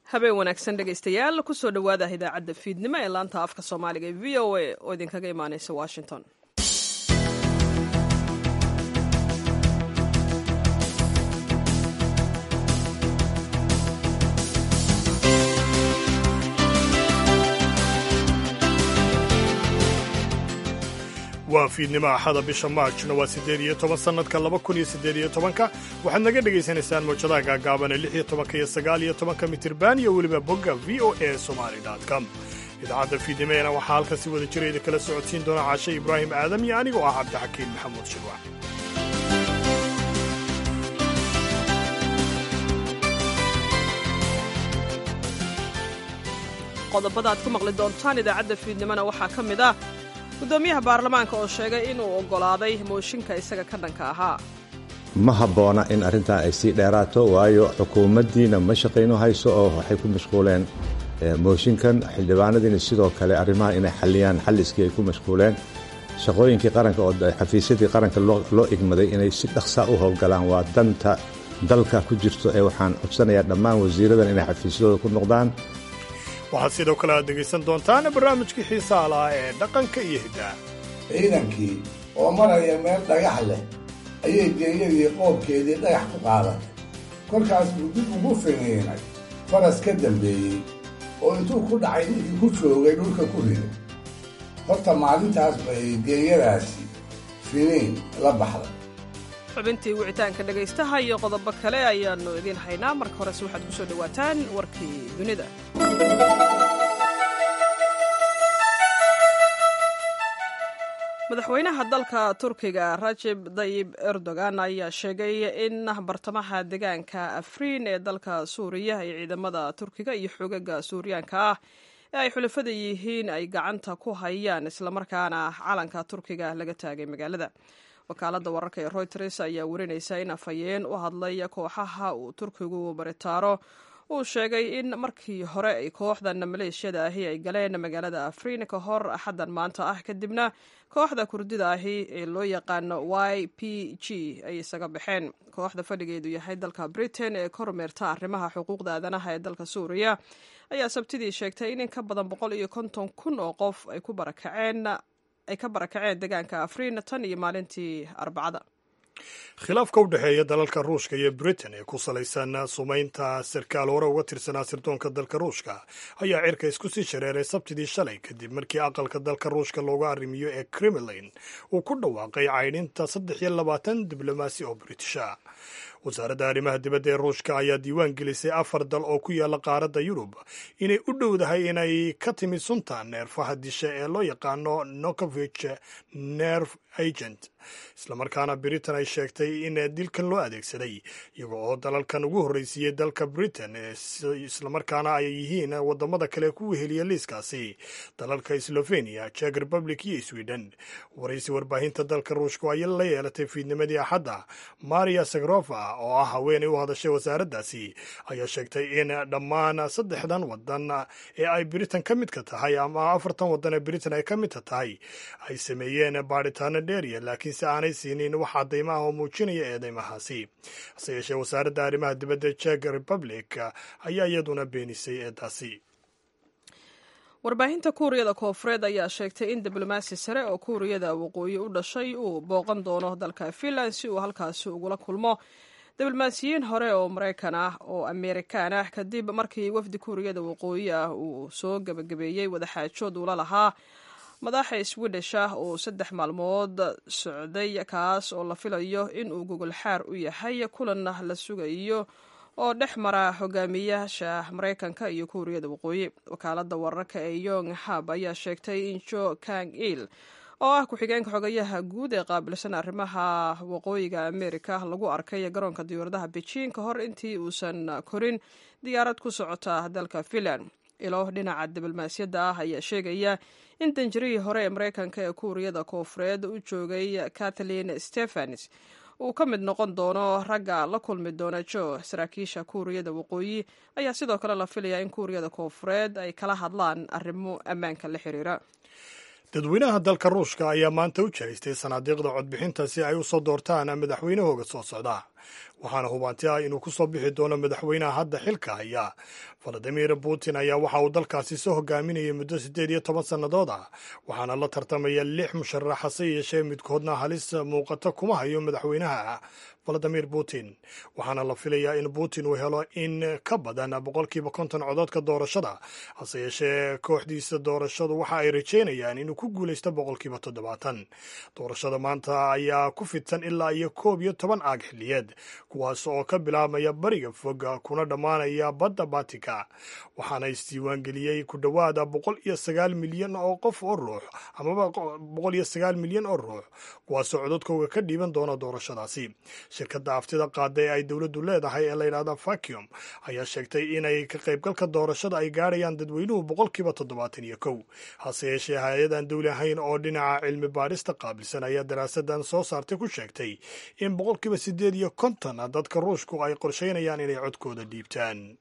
habeen wanaagsan dhegaystayaal kusoo dhowaada idaacadda fiidnimo ee laanta afka soomaaliga ee v o a oo idinkaga imaaneysa washington waa fiidnimo axada bisha maajna waa siddeed iyo toban sannadka laba kun iyo siddeed iyo tobanka waxaad naga dhegaysanaysaan mawjadaha gaagaaban ee lix iyo tobanka iyo sagaal iyo tobanka mitirban iyo weliba bogga v o a somali com idaacadda fiidnimeena waxaa halkan si wada jira idin kala socodsiin doona caashe ibraahim aadam iyo anigoo ah cabdixakiin maxamuud shirwac qodobada aad ku maqli doontaan idaacadda fiidnimona waxaa ka mid ah guddoomiyaha baarlamaanka oo sheegay inuu oggolaaday mooshinka isaga ka dhanka ahaa ma habboona in arrintan ay sii dheeraato waayo xukuumaddiina ma shaqayno hayso oo waxay ku mashquuleen mooshinkan xildhibaanadiina sidoo kale arrimaha inay xalliyaan xalliskii ay ku mashquuleen shaqooyinkii qaranka oo xafiisyadii qaranka loo igmaday inay si dhaqsaa u howlgalaan waa danta dalka ku jirto ee waxaan codsanayaa dhammaan wasiiradan inay xafiisyadooda ku noqdaan waxaad sidoo kale aad dhegaysan doontaan barnaamijkii xiisaha lahaa ee dhaqanka iyo hiddaha ciidankii oo maraya meel dhagax leh ayay geeyadii qoobkeedii dhagax ku qaadatay kolkaas buu dib ugu finiinay faras ka dambeeyey oo intuu ku dhacay ninkii ku joogay dhulka ku riday horta maalintaas bay geeyadaasi finiin la baxday xubintii wicitaanka dhegaystaha iyo qodobo kale ayaannu idiin haynaa marka horese waxaad ku soo dhowaataan warkii dunida madaxweynaha dalka turkiga rajeb dayib erdogan ayaa sheegay in bartamaha deegaanka afriin ee dalka suuriya ay ciidamada turkiga iyo xoogaga suuriyaanka ah ee ay xulafada yihiin ay gacanta ku hayaan islamarkaana calanka turkiga laga taagay magaalada wakaaladda wararka ee royters ayaa warinaysa in afhayeen u hadlay kooxaha uu turkigu baritaaro uu sheegay in markii hore ay kooxdan maleeshiyada ahi ay galeen magaalada afriin ka hor axaddan maanta ah kadibna kooxda kurdida ahi ee loo yaqaano y p g ay isaga baxeen kooxda fadhigeedu yahay dalka britain ee kormeerta arrimaha xuquuqda aadanaha ee dalka suuriya ayaa sabtidii sheegtay in in ka badan boqol iyo konton kun oo qof ay ku barakaceen ay ka barakaceen deegaanka afriin tan iyo maalintii arbacada khilaafka u dhexeeya dalalka ruushka iyo britain ee ku salaysan sumaynta sarkaal hore uga tirsanaa sirdoonka dalka ruushka ayaa cirka isku sii shareeray sabtidii shalay kadib markii aqalka dalka ruushka looga arrimiyo ee kremlin uu ku dhawaaqay caydhinta saddex iyo labaatan diblomaasi oo britisha wasaaradda arrimaha dibadda ee ruushka ayaa diiwaan gelisay afar dal oo ku yaalla qaaradda yurub inay u dhowdahay inay ka timid sunta neerfaha disha ee loo yaqaano nokovich nerf agent islamarkaana britain ay sheegtay in dilkan loo adeegsaday iyaga oo dalalkan ugu horreysiiyey dalka britain islamarkaana ay yihiin wadamada kale ku weheliya liiskaasi dalalka slovenia jek republic iyo sweden waraysi warbaahinta dalka ruushka ayay la yeelatay fiidnimadii axadda maria sagrofa oo ah haweenay u hadashay wasaaraddaasi ayaa sheegtay in dhammaan saddexdan wadan ee ay britain ka midka tahay ama afartan wadan ee britain ay ka midka tahay ay sameeyeen baadhitaano dheeriya laakiinse aanay siinin wax caddaymaah oo muujinaya eedeymahaasi hase yeeshee wasaaradda arrimaha dibadda jek republic ayaa iyaduna beenisay eedaasi warbaahinta kuuriyada koofureed ayaa sheegtay in diblomaasi sare oo kuuriyada waqooyi u dhashay uu booqan doono dalka finland si uu halkaasi ugula kulmo diblomaasiyiin hore oo maraykan ah oo amerikaan ah kadib markii wafdi kuuriyada waqooyi ah uu soo gebagabeeyey wadaxaajood uula lahaa madaxa swidish ah oo saddex maalmood socday kaas oo la filayo in uu gogol xaar u yahay kulanna la sugayo oo dhex mara hogaamiyaasha maraykanka iyo kuuriyada waqooyi wakaalada wararka ee yong hab ayaa sheegtay in jo kang il oo ah ku-xigeenka xogayaha guud ee qaabilsan arrimaha waqooyiga amerika lagu arkay garoonka diyaaradaha beijing ka hor intii uusan korin diyaarad ku socota dalka finland ilo dhinaca diblomaasiyadda ah ayaa sheegaya in danjarihii hore ee maraykanka ee kuuriyada koofureed u joogay kathleen stephens uu ka mid noqon doono ragga la kulmi doona jo saraakiisha kuuriyada waqooyi ayaa sidoo kale la filayaa in kuuriyada koofureed ay kala hadlaan arrimo ammaanka la xiriira dadweynaha dalka ruushka ayaa maanta u jehaystay sanaadiiqda codbixinta si ay u soo doortaan madaxweynahooga soo socda waxaana hubanti ah inuu ku soo bixi doono madaxweynaha hadda xilka haya valadimir putin ayaa waxa uu dalkaasi soo hogaaminayay muddo siddeed iyo toban sannadood ah waxaana la tartamaya lix musharax hase yeeshee midkoodna halis muuqata kuma hayo madaxweynaha valadimir putin waxaana la filayaa in putin uu helo in ka badan boqolkiiba konton codoodka doorashada hase yeeshee kooxdiisa doorashadu waxa ay rajeynayaan inuu ku guulaysto boqolkiiba toddobaatan doorashada maanta ayaa ku fidsan ilaa iyo koob iyo toban aag xilliyeed kuwaas oo ka bilaabmaya bariga fog kuna dhammaanaya badda batika waxaana isdiiwaangeliyey ku dhowaada boqol iyo sagaal milyan oo qof oo ruux amaba boqol iyo sagaal milyan oo ruux kuwaasoo cododkooga ka dhiiban doona doorashadaasi shirkadda aftida qaada ee ay dowladdu leedahay ee layidhahda vacuum ayaa sheegtay inay ka qaybgalka doorashada ay gaadhayaan dadweynuhu boqolkiiba toddobaatan iyo kow hase yeeshee hay-adan dowli ahayn oo dhinaca cilmi baadhista qaabilsan ayaa daraasadan soo saartay ku sheegtay in boqolkiiba siddeed iyo konton dadka ruushku ay qorshaynayaan inay codkooda dhiibtaan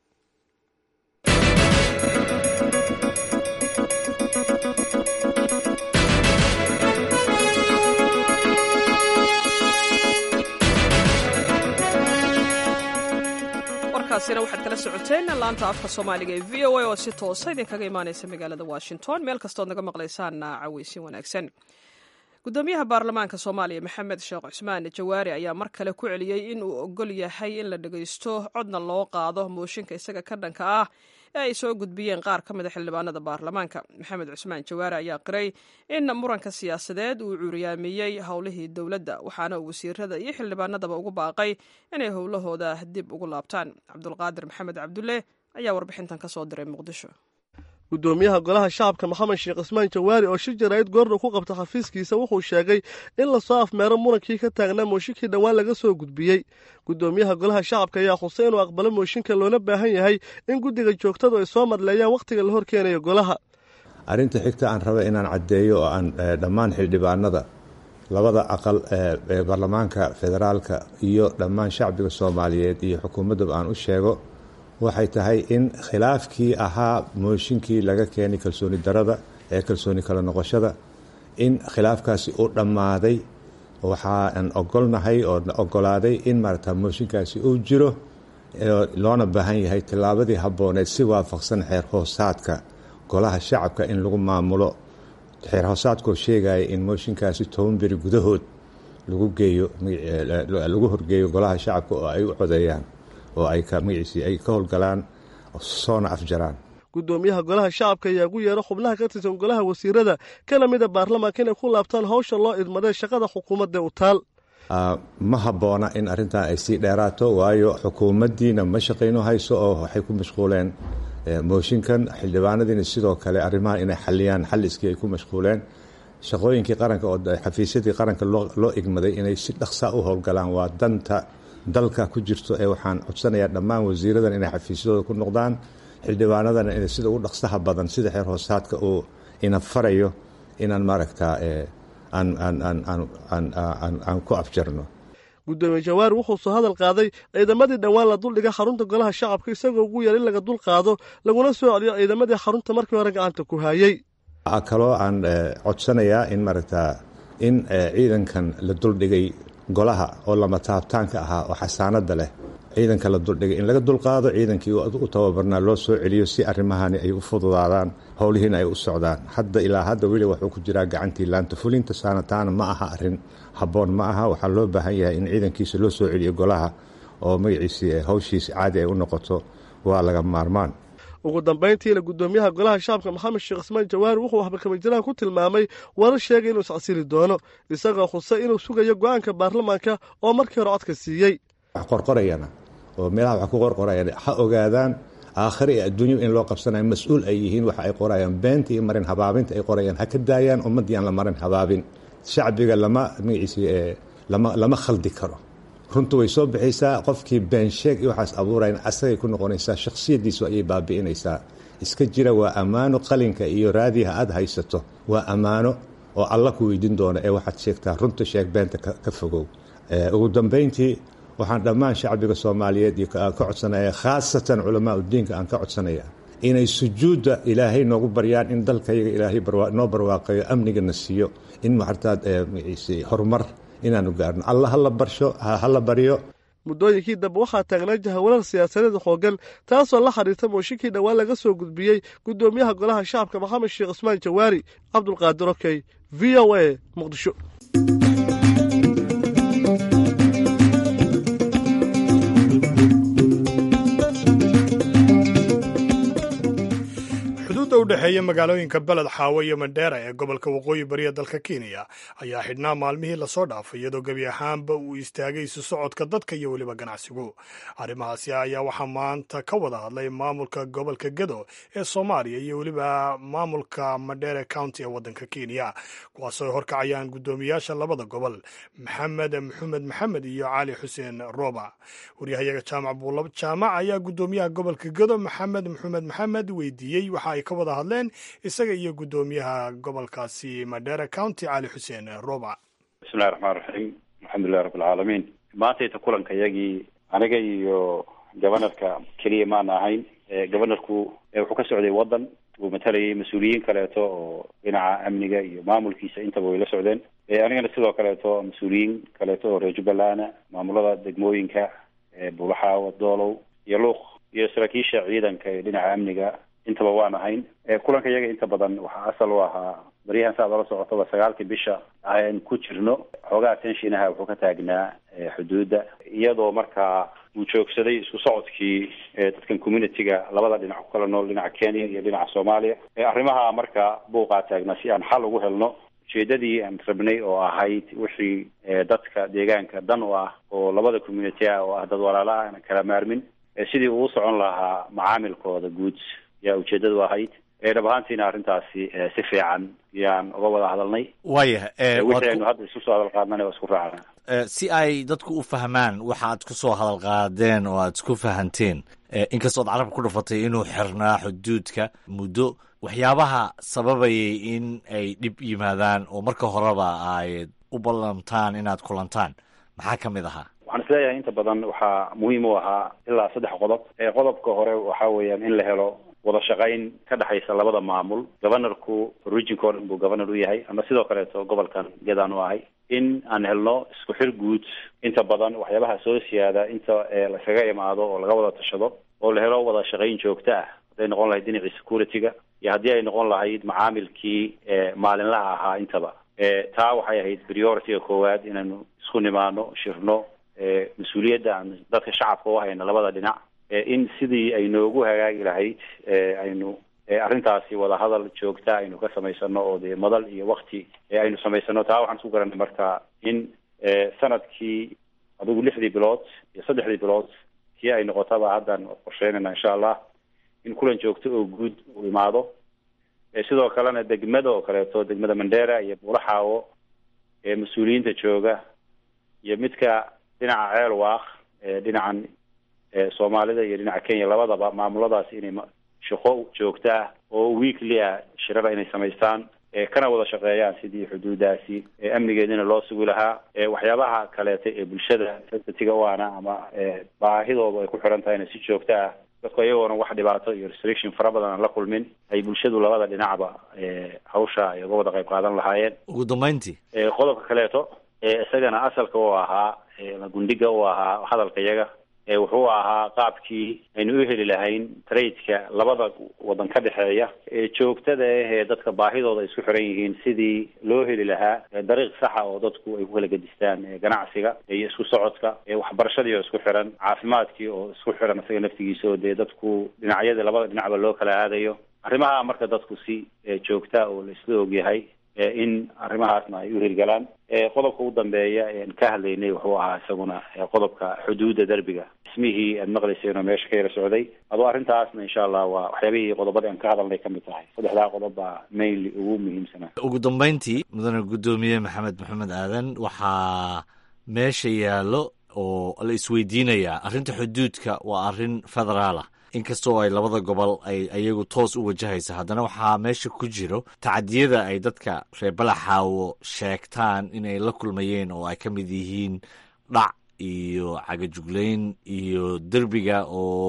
warkaasina waxaad kala socoteen laanta afka soomaaliga ee v o a oo si toosa idinkaga imaanaysa magaalada washington meel kastood naga maqlaysaanna caweysin wanaagsan gudoomiyaha baarlamaanka soomaaliya maxamed sheekh cusmaan jawaari ayaa mar kale ku celiyey in uu ogol yahay in la dhagaysto codna loo qaado mooshinka isaga ka dhanka ah ee ay soo gudbiyeen qaar ka mida xildhibaanada baarlamaanka maxamed cusmaan jawaari ayaa qiray in muranka siyaasadeed uu cuuriyaamiyey howlihii dowladda waxaana uu wasiirada iyo xildhibaanadaba ugu baaqay inay howlahooda dib ugu laabtaan cabdulqaadir maxamed cabdulle ayaa warbixintan ka soo diray muqdisho gudoomiyaha golaha shacabka maxamed sheekh cismaan jawaari oo shir jaraa'id goorna ku qabta xafiiskiisa wuxuu sheegay in lasoo afmeero murankii ka taagnaa mooshinkii dhowaan laga soo gudbiyey gudoomiyaha golaha shacabka ayaa xusay inuu aqbalo mooshinka loona baahan yahay in guddiga joogtadu ay soo madleeyaan wakhtiga la horkeenayo golaha arrinta xigta aan raba inaan caddeeyo oo aan dhammaan xildhibaanada labada aqal ee baarlamaanka federaalka iyo dhammaan shacbiga soomaaliyeed iyo xukuumaddaba aan u sheego waxay tahay in khilaafkii ahaa mooshinkii laga keenay kalsooni darada ee kalsooni kala noqoshada in khilaafkaasi u dhammaaday waxaan ogolnahay oo ogolaaday in maarata mooshinkaasi uu jiro loona baahan yahay tillaabadii habbooneed si waafaqsan xeer hoosaadka golaha shacabka in lagu maamulo xeer hoosaadkoo sheegaya in mooshinkaasi toban beri gudahood lagu geeyo lagu horgeeyo golaha shacabka oo ay u codeeyaan oo ay magaciisii ay ka howlgalaan soona afjaraan gudoomiyaha golaha shacabka ayaa ugu yeero xubnaha ka tirsan golaha wasiirada kana mida baarlamaanka inay ku laabtaan howsha loo idmadee shaqada xukuumadda u taal ma habboona in arrintan ay sii dheeraato waayo xukuumaddiina ma shaqayno hayso oo waxay ku mashquuleen mooshinkan xildhibaanadiina sidoo kale arrimahan inay xaliyaan xalliskii ay ku mashquuleen shaqooyinkii qaranka oo xafiisyadii qaranka loo igmaday inay si dhaqsa u howlgalaan waa danta dalka ku jirto ee waxaan codsanayaa dhammaan wasiiradan inay xafiisyadooda ku noqdaan xildhibaanadana inay sida ugu dhaqsaha badan sida xeer hoosaadka uu ina farayo inaan maaragtaa aan ku afjarno gudoomiye jawaari wuxuu soo hadal qaaday ciidamadii dhowaan la duldhiga xarunta golaha shacabka isagoo ugu yar in laga dul qaado laguna soo celiyo ciidamadii xarunta markii hore gacanta ku hayey waxaa kaloo aan codsanayaa in maaragtaa in ciidankan la duldhigay golaha oo lama taabtaanka ahaa oo xasaanada leh ciidanka la duldhigay in laga dulqaado ciidankii u tababarnaa loo soo celiyo si arrimahani ay u fududaadaan howlihiina ay u socdaan hadda ilaa hadda weli wuxuu ku jiraa gacantii laanta fulinta saanataana ma aha arrin habboon ma aha waxaa loo baahan yahay in ciidankiisa loo soo celiyo golaha oo magaciisii hawshiisi caadi ay u noqoto waa laga maarmaan ugu dambayntiina gudoomiyaha golaha shacabka maxamed sheekh cismaan jawaari wuxuu waxbarkamajiraan ku tilmaamay warar sheegay inuu iscasili doono isagoo khusay inuu sugayo go-aanka baarlamaanka oo markii hore codka siiyey wax qorqorayana oo meelaha wax ku qorqorayaan ha ogaadaan aakhire iyo adduunyo in loo qabsanayo mas-uul ay yihiin waxa ay qorayaan beenta iyo marin habaabinta ay qorayaan ha ka daayaan ummaddii aan la marin habaabin shacbiga lama magaciisi lama lama khaldi karo runtu way soo bixaysaa qofkii beensheeg iyo waxaas abuurayan asagay ku noqonaysaa shakhsiyaddiisu ayay baabi'inaysaa iska jira waa ammaano qalinka iyo raadiha aad haysato waa ammaano oo alla ku weydiin doona ee waxaad sheegtaa runta sheeg beenta ka fogow ugu dambayntii waxaan dhammaan shacbiga soomaaliyeed iyo ka codsanaya khaasatan culamaa udiinka aan ka codsanaya inay sujuudda ilaahay noogu baryaan in dalkayaga ilaahay noo barwaaqeeyo amnigana siiyo in maartaad horumar inaanu gaarno alla hala barsho hala baryo muddooyinkii dambe waxaa taagnaa jahawarar siyaasadeed xoogan taasoo la xiriirta mooshinkii dhowaan laga soo gudbiyey guddoomiyaha golaha shacabka maxamed sheekh cusmaan jawaari cabdulqaadir okey v o a muqdisho xuduudda u dhexeeya magaalooyinka beled xaawo iyo mandheera ee gobolka waqooyi bariya dalka kenya ayaa xidhnaa maalmihii lasoo dhaafay iyadoo gebi ahaanba uu istaagay isu socodka dadka iyo weliba ganacsigu arrimahaasi ayaa waxaa maanta ka wada hadlay maamulka gobolka gedo ee soomaaliya iyo weliba maamulka mandheere county ee waddanka kenya kuwaasoo horkacayaan guddoomiyaasha labada gobol maxamed maxamed maxamed iyo cali xuseen rooba waryahayaga jaamac buulab jaamac ayaa guddoomiyaha gobolka gedo maxamed maxamed maxamed weydiiyey waxa ay ka wada hadleen isaga iyo guddoomiyaha gobolkaasi madheere county cali xuseen roba bismillahi raxmaan raxiim alxamdulilahi rabbilcaalamiin maantayta kulanka iyagii aniga iyo gobanarka keliya maana ahayn gobanarku wuxuu ka socday waddan uu matalayay mas-uuliyiin kaleeto oo dhinaca amniga iyo maamulkiisa intaba way la socdeen anigana sidoo kaleeto mas-uuliyiin kaleeto oo reer jubbalana maamulada degmooyinka buulaxaawa doolow iyo luuq iyo saraakiisha ciidanka ee dhinaca amniga intaba waan ahayn kulanka iyaga inta badan waxaa asal u ahaa baryahan saad ola socotaba sagaalkii bisha aan ku jirno xoogaha tenshinaha wuxuu ka taagnaa xuduudda iyadoo markaa uu joogsaday isku socodkii dadkan communitiga labada dhinac ku kala nool dhinaca kenya iyo dhinaca soomaaliya arrimaha marka buuqaa taagnaa si aan xal ugu helno ujeedadii aan rabnay oo ahayd wixii dadka deegaanka dan u ah oo labada community ah oo ah dad walaala ah aan kala maarmin sidii uu socon lahaa macaamilkooda guud yaa ujeedadu ahayd dhab ahaantiina arrintaasi si fiican yaan uga wada hadalnay waayah wixii aynu hadda isku soo hadal qaadnana waa isku raacna si ay dadku u fahmaan waxa aad ku soo hadal qaadeen oo aad isku fahanteen inkastoo ad carabka ku dhufatay inuu xirnaa xuduudka muddo waxyaabaha sababayay in ay dhib yimaadaan oo marka horeba ay u ballantaan inaad kulantaan maxaa ka mid ahaa waxaan isleeyahay inta badan waxaa muhiim u ahaa ilaa saddex qodob qodobka hore waxa weeyaan in la helo wada shaqayn ka dhexaysa labada maamul gobanarku regionko dhan buu governor u yahay ama sidoo kaleeto gobolkan gedaan u ahay in aan helno isku xir guud inta badan waxyaabaha soo siyaada inta laskaga imaado oo laga wada tashado oo la helo wada shaqayn joogto ah hadday noqon lahayd dhinacii security-ga iyo haddii ay noqon lahayd macaamilkii maalinlaha ahaa intaba taa waxay ahayd priority-ga koowaad inaanu isku nimaano shirno mas-uuliyadda aan dadka shacabka u hayno labada dhinac in sidii ay noogu hagaagi lahayd aynu arrintaasi wadahadal joogta aynu ka samaysano oo dee madal iyo wakti aynu samaysano taa waxaan isku garanay marka in sanadkii adigu lixdii bilood iyo saddexdii bilood kii ay noqotaba haddaan qorsheynayna insha allah in kulan joogto oo guud u imaado sidoo kalena degmada oo kaleeto degmada mandera iyo buulaxaawo ee mas-uuliyiinta jooga iyo midka dhinaca ceel waaq dhinacan soomaalida iyo dhinaca kenya labadaba maamuladaas inay shaqo joogto ah oo weekly ah shirada inay samaystaan kana wada shaqeeyaan sidii xuduudaasi amnigeedina loo sugi lahaa waxyaabaha kaleeta ee bulshada sensitiga u ana ama baahidoodu ay ku xiran tahayna si joogto ah dadku iyagoona wax dhibaato iyo restriction fara badan aan la kulmin ay bulshadu labada dhinacba hawsha ay uga wada qayb qaadan lahaayeen ugu dambeyntii qodobka kaleeto isagana asalka u ahaa gundhiga u ahaa hadalka iyaga wuxuu ahaa qaabkii aynu u heli lahayn tradeka labada wadan ka dhexeeya ee joogtada ah ee dadka baahidooda ay isku xiran yihiin sidii loo heli lahaa dariiq saxa oo dadku ay ku kala gedistaan ganacsiga iyo isku socodka waxbarashadii oo isku xiran caafimaadkii oo isku xiran isaga naftigiisa oo dee dadku dhinacyadii labada dhinacba loo kala aadayo arrimaha marka dadku si joogta oo la isla ogyahay in arrimahaasna ay u hirgalaan qodobka ugu dambeeya ean ka hadlaynay wuxuu ahaa isaguna qodobka xuduudda derbiga ismihii aad maqlayseen oo meesha ka yara socday adoo arrintaasna insha allah waa waxyaabihii qodobadii aan ka hadalnay kamid tahay saddexdaa qodob baa mainly ugu muhiimsanaa ugu dambeyntii mudane guddoomiye maxamed maxamed aadan waxaa meesha yaallo oo la isweydiinayaa arrinta xuduudka waa arrin federaal ah inkastoo ay labada gobol ay ayagu toos u wajahaysa haddana waxaa meesha ku jiro tacadiyada ay dadka reer balaxaawo sheegtaan inay la kulmayeen oo ay ka mid yihiin dhac iyo cagajuglayn iyo derbiga oo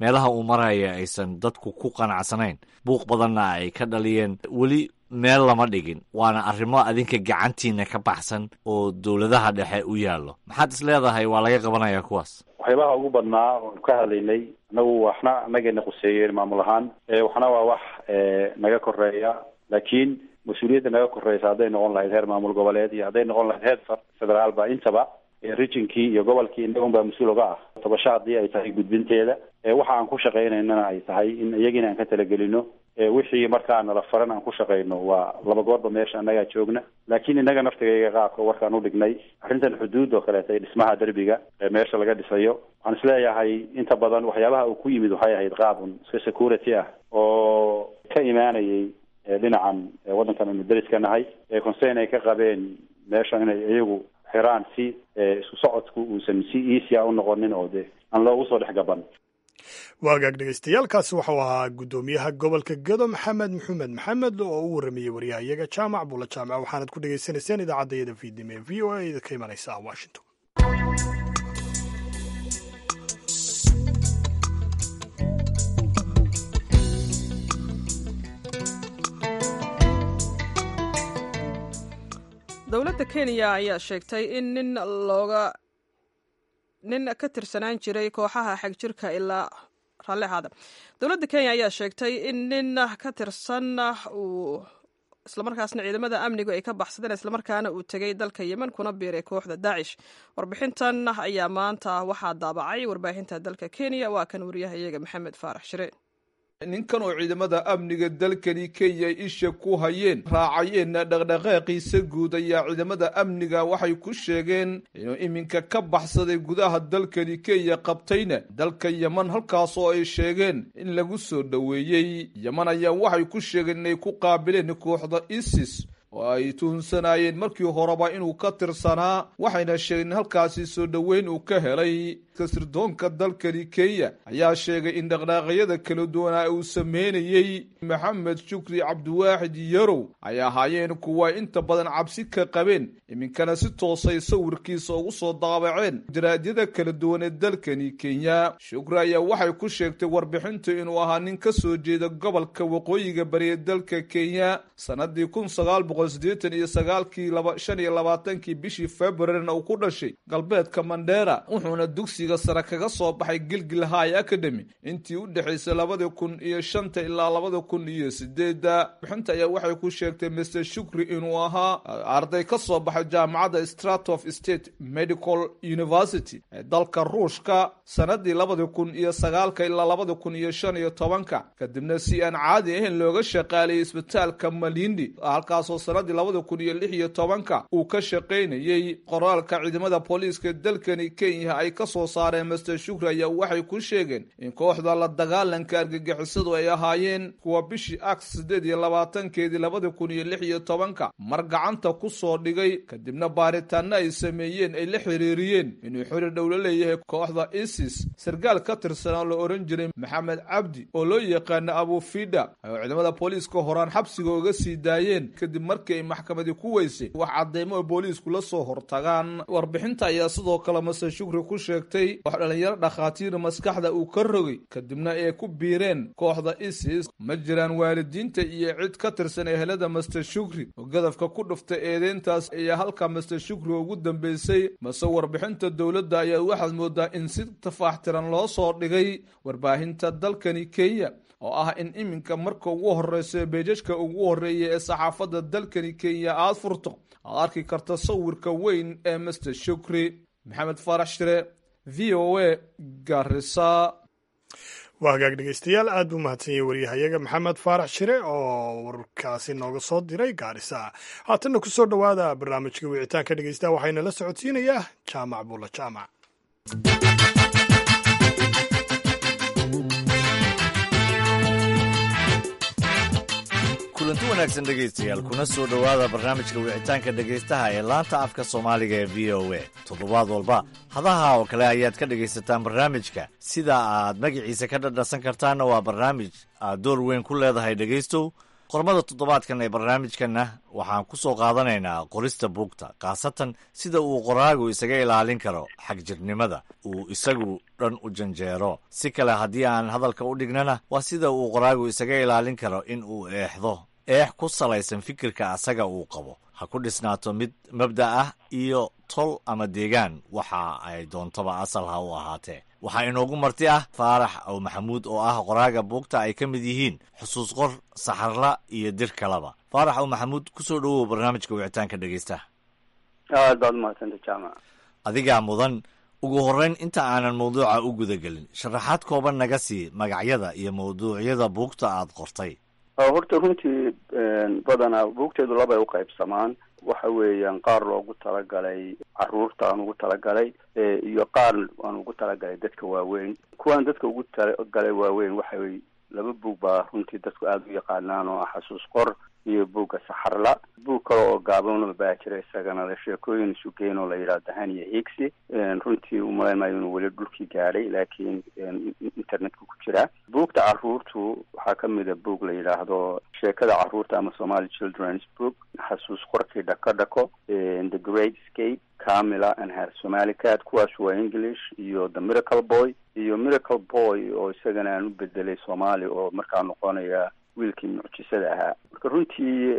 meelaha uu maraya aysan dadku ku qanacsanayn buuq badanna ay ka dhaliyeen weli meel lama dhigin waana arrimo adinka gacantiina ka baxsan oo dowladaha dhexe u yaallo maxaad is leedahay waa laga qabanayaa kuwaas waxyaabaha ugu badnaa oon ka hadlaynay anagu waxna anagayna quseeyeen maamul ahaan waxna waa wax naga koreeya laakiin mas-uuliyadda naga koreysa hadday noqon lahayd heer maamul goboleed iyo hadday noqon lahayd heer federaalba intaba regionkii iyo gobolkii inagun baa mas-uul oga ah tabasho haddii ay tahay gudbinteeda waxa aan ku shaqaynaynana ay tahay in iyagina aan ka talagelino wixii markaa nala faran aan ku shaqayno waa laba goorba meesha annagaa joogna laakiin innaga naftigayga qaabka warkaan udhignay arrintan xuduud oo kaleeta dhismaha derbiga ee meesha laga dhisayo waxaan isleeyahay inta badan waxyaabaha uu ku yimid waxay ahayd qaabun iska security ah oo ka imaanayay dhinacan waddankan aynu deriska nahay concern ay ka qabeen meesha inay iyagu xiraan si isku socodku uusan si easya u noqonin oo de aan loogu soo dhex gaban waagaag dhegeystayaaalkaasi waxau ahaa guddoomiyaha gobolka gedo maxamed maxamed maxamed oo u warramayey waryaha iyaga jaamac bulla jaamac waxaanad ku dhegaysanayseen idaacadayada fiidnimo ee v o a ka imanaysa washington dowladda kenya ayaa sheegtay in nin looga nin ka tirsanaan jiray kooxaha xagjirka ilaa raalli ahaada dowladda kenya ayaa sheegtay in nin ka tirsan uu islamarkaasna ciidamada amnigu ay ka baxsadeen islamarkaana uu tegay dalka yemen kuna biiray kooxda daacish warbixintan ayaa maanta waxaa daabacay warbaahinta dalka kenya waa kan wariyaha iyaga maxamed faarax shire ninkan oo ciidamada amniga dalkani kenya isha ku hayeen raacayeenna dhaqdhaqaaqiisa guud ayaa ciidamada amniga waxay ku sheegeen inuu iminka ka baxsaday gudaha dalkani kenya qabtayna dalka yeman halkaasoo ay sheegeen in lagu soo dhoweeyey yeman ayaa waxay ku sheegeen inay ku qaabileen kooxda isis oo ay tuhunsanaayeen markii horeba inuu ka tirsanaa waxayna sheegeen in halkaasi soo dhoweyn uu ka helay sirdoonka dalkani kenya ayaa sheegay in dhaqdhaaqyada kala duwanaa uu sameynayey maxamed shukri cabdiwaaxid yarow ay ahaayeen kuwa inta badan cabsi ka qabeen iminkana si toosay sawirkiisa ugu soo daabaceen jaraadyada kala duwan ee dalkani kenya shukri ayaa waxay ku sheegtay warbixintu inuu ahaa nin ka soo jeeda gobolka waqooyiga bariya dalka kenya sanadii kun sagaal boqol siddeetan iyo sagaalkii shan iyo labaatankii bishii februarina uu ku dhashay galbeedka mandheera wuxuuna dugsi sare kaga soo baxay gilgil high academy intii u dhexaysay labada kun iyo shanta ilaa labada kun iyo sideedda bixinta ayaa waxay ku sheegtay master shukri inuu ahaa arday ka soo baxay jaamacadda stratof state medical university ee dalka ruushka sanadii labada kun iyo sagaalka ilaa labada kun iyo shan iyo tobanka kadibna si aan caadi ahayn looga shaqaaliyay isbitaalka malindi halkaasoo sanadii labada kun iyo lix iyo tobanka uu ka shaqaynayey qoraalka ciidamada booliiska dalkani kenya ay kasoo saareen master shukri ayaa waxay ku sheegeen in kooxda la dagaalanka argagixisadu ay ahaayeen kuwa bishii aks siddeed iyo labaatankeedii labada kun iyo lix iyo tobanka mar gacanta ku soo dhigay kadibna baaritaano ay sameeyeen ay la xiriiriyeen inuu xiriir dhowlo leeyahay kooxda isis sarkaal ka tirsanaa la ohan jiray maxamed cabdi oo loo yaqaana abufida oo ciidamada booliiska horaan xabsiga uga sii daayeen kadib markii ay maxkamadi ku weysay wax cadeymo oo booliisku la soo hortagaan warbixinta ayaa sidoo kale master shukri ku sheegtay wax dhalinyaro dhakhaatiir maskaxda uu ka rogay kadibna ay ku biireen kooxda isis ma jiraan waalidiinta iyo cid ka tirsan ehelada master shukri oo gadafka ku dhuftay eedeyntaas ayaa halka master shukri ugu dambeysay mase warbixinta dowladda ayaa waxaad moodaa in si tafaaxtiran loo soo dhigay warbaahinta dalkani kenya oo ah in iminka marka ugu horeysa beejajka ugu horeeya ee saxaafadda dalkani kenya aad furto aad arki karta sawirka weyn ee master shukri maxamed faarax shire v o a garisa waa hagaag dhegeystayaal aad buu mahadsan yahay waryahayaga maxamed faarax shire oo warkaasi nooga soo diray gaarisa haatanna ku soo dhowaada barnaamijka wicitaanka dhegeystaha waxayna la socodsiinayaa jaamac bulla jaamac kulanti wanaagsan dhegaystayaal kuna soo dhowaada barnaamijka wicitaanka dhegaystaha ee laanta afka soomaaliga ee v o a toddobaad walba hadaha oo kale ayaad ka dhegaysataan barnaamijka sida aad magaciisa ka dhadhasan kartaanna waa barnaamij aad door weyn ku leedahay dhegaystow qormada toddobaadkan ee barnaamijkanna waxaan ku soo qaadanaynaa qorista buugta khaasatan sida uu qoraagu isaga ilaalin karo xagjirnimada uu isagu dhan u janjeero si kale haddii aan hadalka u dhignana waa sida uu qoraagu isaga ilaalin karo in uu eexdo eex ku salaysan fikirka asaga uu qabo ha ku dhisnaato mid mabda ah iyo tol ama deegaan waxa ay doontaba asal ha u ahaatee waxaa inoogu marti ah faarax aw maxamuud oo ah qoraaga buugta ay ka mid yihiin xusuus qor saxarla iyo dir kaleba faarax aw maxamuud kusoo dhowow barnaamijka wicitaanka dhegeysta aad baad umahadsanta jaamac adigaa mudan ugu horreyn inta aanan mawduuca u gudagelin sharaxaad kooban naga sii magacyada iyo mawduucyada buugta aad qortay horta runtii badanaa buugteedu labay u qaybsamaan waxa weeyaan qaar loogu talagalay caruurta aan ugu talagalay iyo qaar aan ugu talagalay dadka waaweyn kuwaan dadka ugu talagalay waaweyn waxay laba buug baa runtii dadku aada u yaqaanaan oo ah xasuus qor iyo buugga saxarla buug kale oo gaabanaba baa jira isagana la sheekooyin isugeyn oo la yidhahdo haniya higsi runtii umalaymayo inuu weli dhulkii gaadhay laakiin internetka ku jiraa buugta caruurtu waxaa ka mida buug la yidhaahdo sheekada caruurta ama somali children's book xasuus qorkii dhako dhako the great scape camila and her somali cat kuwaas waa english iyo the miracle boy iyo miracle boy oo isagana aan u bedelay soomaali oo markaa noqonaya wiilkii mucjisada ahaa marka runtii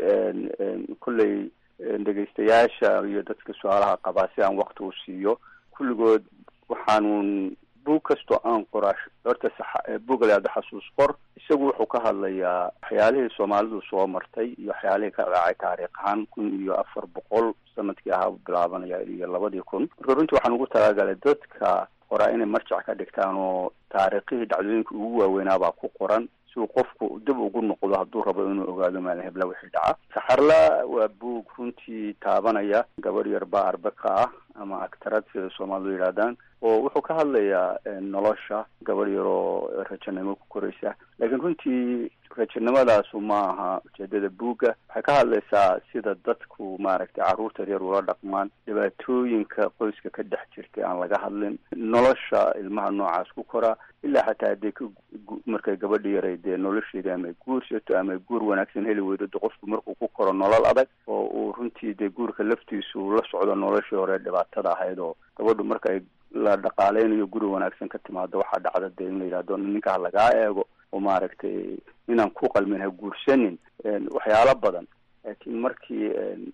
kolley dhegaystayaasha iyo dadka su-aalaha qabaa si aan wakti u siiyo kulligood waxaanun buug kastoo aan qoraa horta buugga layahdo xasuus qor isagu wuxuu ka hadlayaa waxyaalihii soomaalidu soo martay iyo waxyaalihii ka dhacay taariikh ahaan kun iyo afar boqol sanadkii ahaa bilaabanaya iyo labadii kun marka runtii waxaan ugu talagalay dadka qoraa inay marjac ka dhigtaan oo taariikhihii dhacdooyinka ugu waaweynaabaa ku qoran si uu qofku dib ugu noqdo hadduu rabo inuu ogaado maalin hebla wixii dhaca saxarla waa buug runtii taabanaya gabadh yar baa arbaka ah ama actarad sida soomaalidu yidhahdaan oo wuxuu ka hadlayaa nolosha gabadh yar oo rajanimo ku koraysa laakiin runtii rajanimadaasi ma aha ujeedada buugga waxay ka hadlaysaa sida dadku maaragtay carruurta yaryar ula dhaqmaan dhibaatooyinka qoyska ka dhex jirtay aan laga hadlin nolosha ilmaha noocaas ku koraa ilaa xataa hadday ka markay gabadha yaray dee nolosheeda ama guursato ama guur wanaagsan heli weydo de qofku markuu ku koro nolol adag oo uu runtii dee guurka laftiisu la socdo noloshii hore dhibaatada ahayd oo gabadhu marka ay la dhaqaaleynayo guri wanaagsan ka timaado waxaa dhacda dee in la yidhahdo ninka ha lagaa eego oo maaragtay inaan ku qalmin ha guursanin waxyaalo badan laakiin markii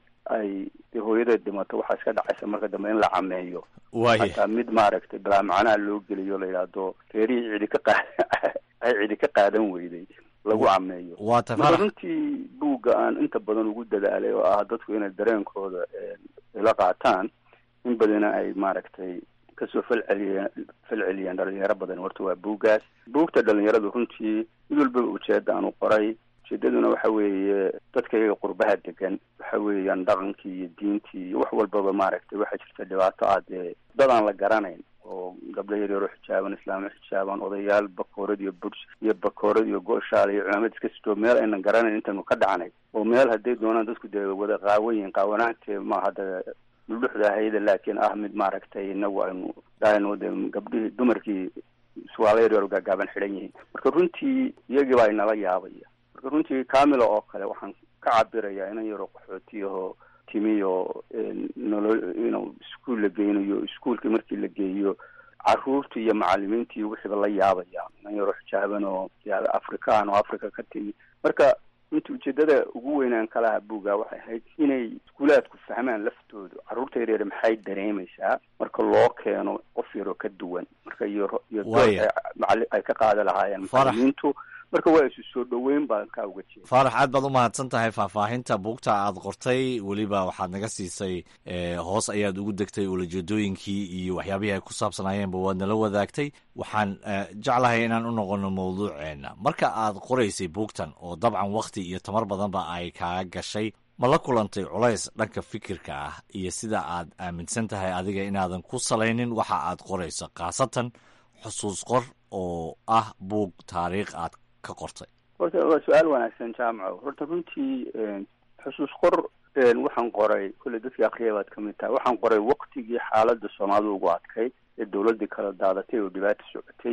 ay de hooyadeed dhimato waxaa iska dhacaysa marka dambe in la cameeyo hataa mid maaragtay balaa macnaha loo geliyo la yidhaahdo reerihii cidi ka qaad ay cidi ka qaadan weyday lagu cameeyo marka runtii buugga aan inta badan ugu dadaalay oo ah dadku inay dareenkooda ila qaataan in badana ay maaragtay kasoo falceliya falceliyaan dhalinyaro badan horta waa buuggaas buugta dhalinyaradu runtii mid walbaba ujeeda aan u qoray ujeedaduna waxa weeye dadka iyaga qurbaha degan waxa weeyaan dhaqankii iyo diintii iyo wax walbaba maaragtay waxaa jirta dhibaato ah dee dad aan la garanayn oo gabdho yaryaro xijaaban islaamo xijaaban odayaal bakoorad iyo buds iyo bakoorad iyo go-shaal iyo cumaamad iska sitoo meel aynan garanayn intaynu ka dhacnay oo meel hadday doonaan dadku dee wada qaawayin qaawanaantee ma hadda dhuxda ahayda laakiin ah mid maaragtay inagu aynu dhahayno de gabdhihii dumarkii suwaalo yaryaro gaagaaban xidhan yihiin marka runtii iyagii baa inala yaabaya marka runtii camila oo kale waxaan ka cabirayaa inan yaro qaxootiyaho timiyo nolo inuu iskuol la geynayo iskuolkii markii la geeyo caruurtii iyo macalimiintii wixiiba la yaabaya inan yaro xijaaban oo afrikaan oo africa ka timi marka runtii ujeedada ugu weynaan kalaha buuga waxay ahayd inay iskuulaadku fahmaan laftoodu carruurta yaryar maxay dareemaysaa marka loo keeno qof yaroo ka duwan marka iyo iyo dood ay ka qaada lahaayeen macalimiintu marka waa isu soo dhoweyn baan kaa uga jeeda faarax aad baad u mahadsan tahay faahfaahinta buugta aad qortay weliba waxaad naga siisay hoos ayaad ugu degtay ulajeedooyinkii iyo waxyaabihii ay ku saabsanaayeenba waad nala wadaagtay waxaan jeclahay inaan u noqono mawduuceena marka aad qoraysay buugtan oo dabcan wakti iyo tamar badanba ay kaa gashay ma la kulantay culays dhanka fikirka ah iyo sida aad aaminsan tahay adiga inaadan ku salaynin waxa aad qorayso khaasatan xusuus qor oo ah buug taariikh aad ka qortay horta waa su-aal wanaagsan jaamaco horta runtii xusuus qor waxaan qoray kolley dadkii akriya baad kamid tahay waxaan qoray waktigii xaaladda soomaalida ugu adkayd ee dawladdii kala daadatay oo dhibaata socotay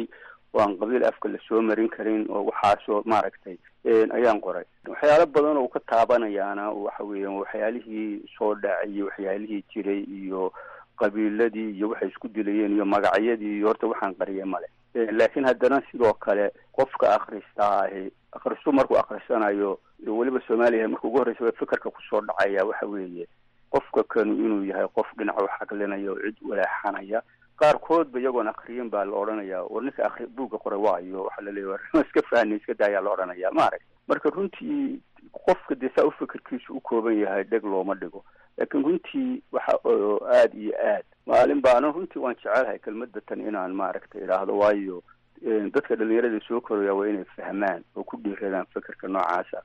oo aan qabiil afka lasoo marin karin oo waxaasoo maaragtay ayaan qoray waxyaalo badan oo ka taabanayaana waxa weeyaan waxyaalihii soo dhacay waxyaalihii jiray iyo qabiiladii iyo waxay isku dilayeen iyo magacyadii iyo horta waxaan qariyay male laakiin haddana sidoo kale qofka akristaa ahi akristu markuu akrisanayo weliba soomaaliya marka ugu horreysa fikerka kusoo dhacaya waxa weeye qofka kanu inuu yahay qof dhinac u xaqlinaya oo cid waleexanaya qaarkoodba iyagoon akriyin baa la odhanaya war ninka akri buugga qoray waayo waxaa laleeya iska fahni iska daayaa la odhanaya maaragta marka runtii qofka dee saa u fikirkiisu u kooban yahay dheg looma dhigo laakiin runtii waxa aada iyo aad maalin baana runtii waan jecelahay kelmadda tan inaan maaragta idhaahdo waayo dadka dhalinyarada soo koraya waa inay fahmaan oo ku dhiiradaan fikirka noocaasa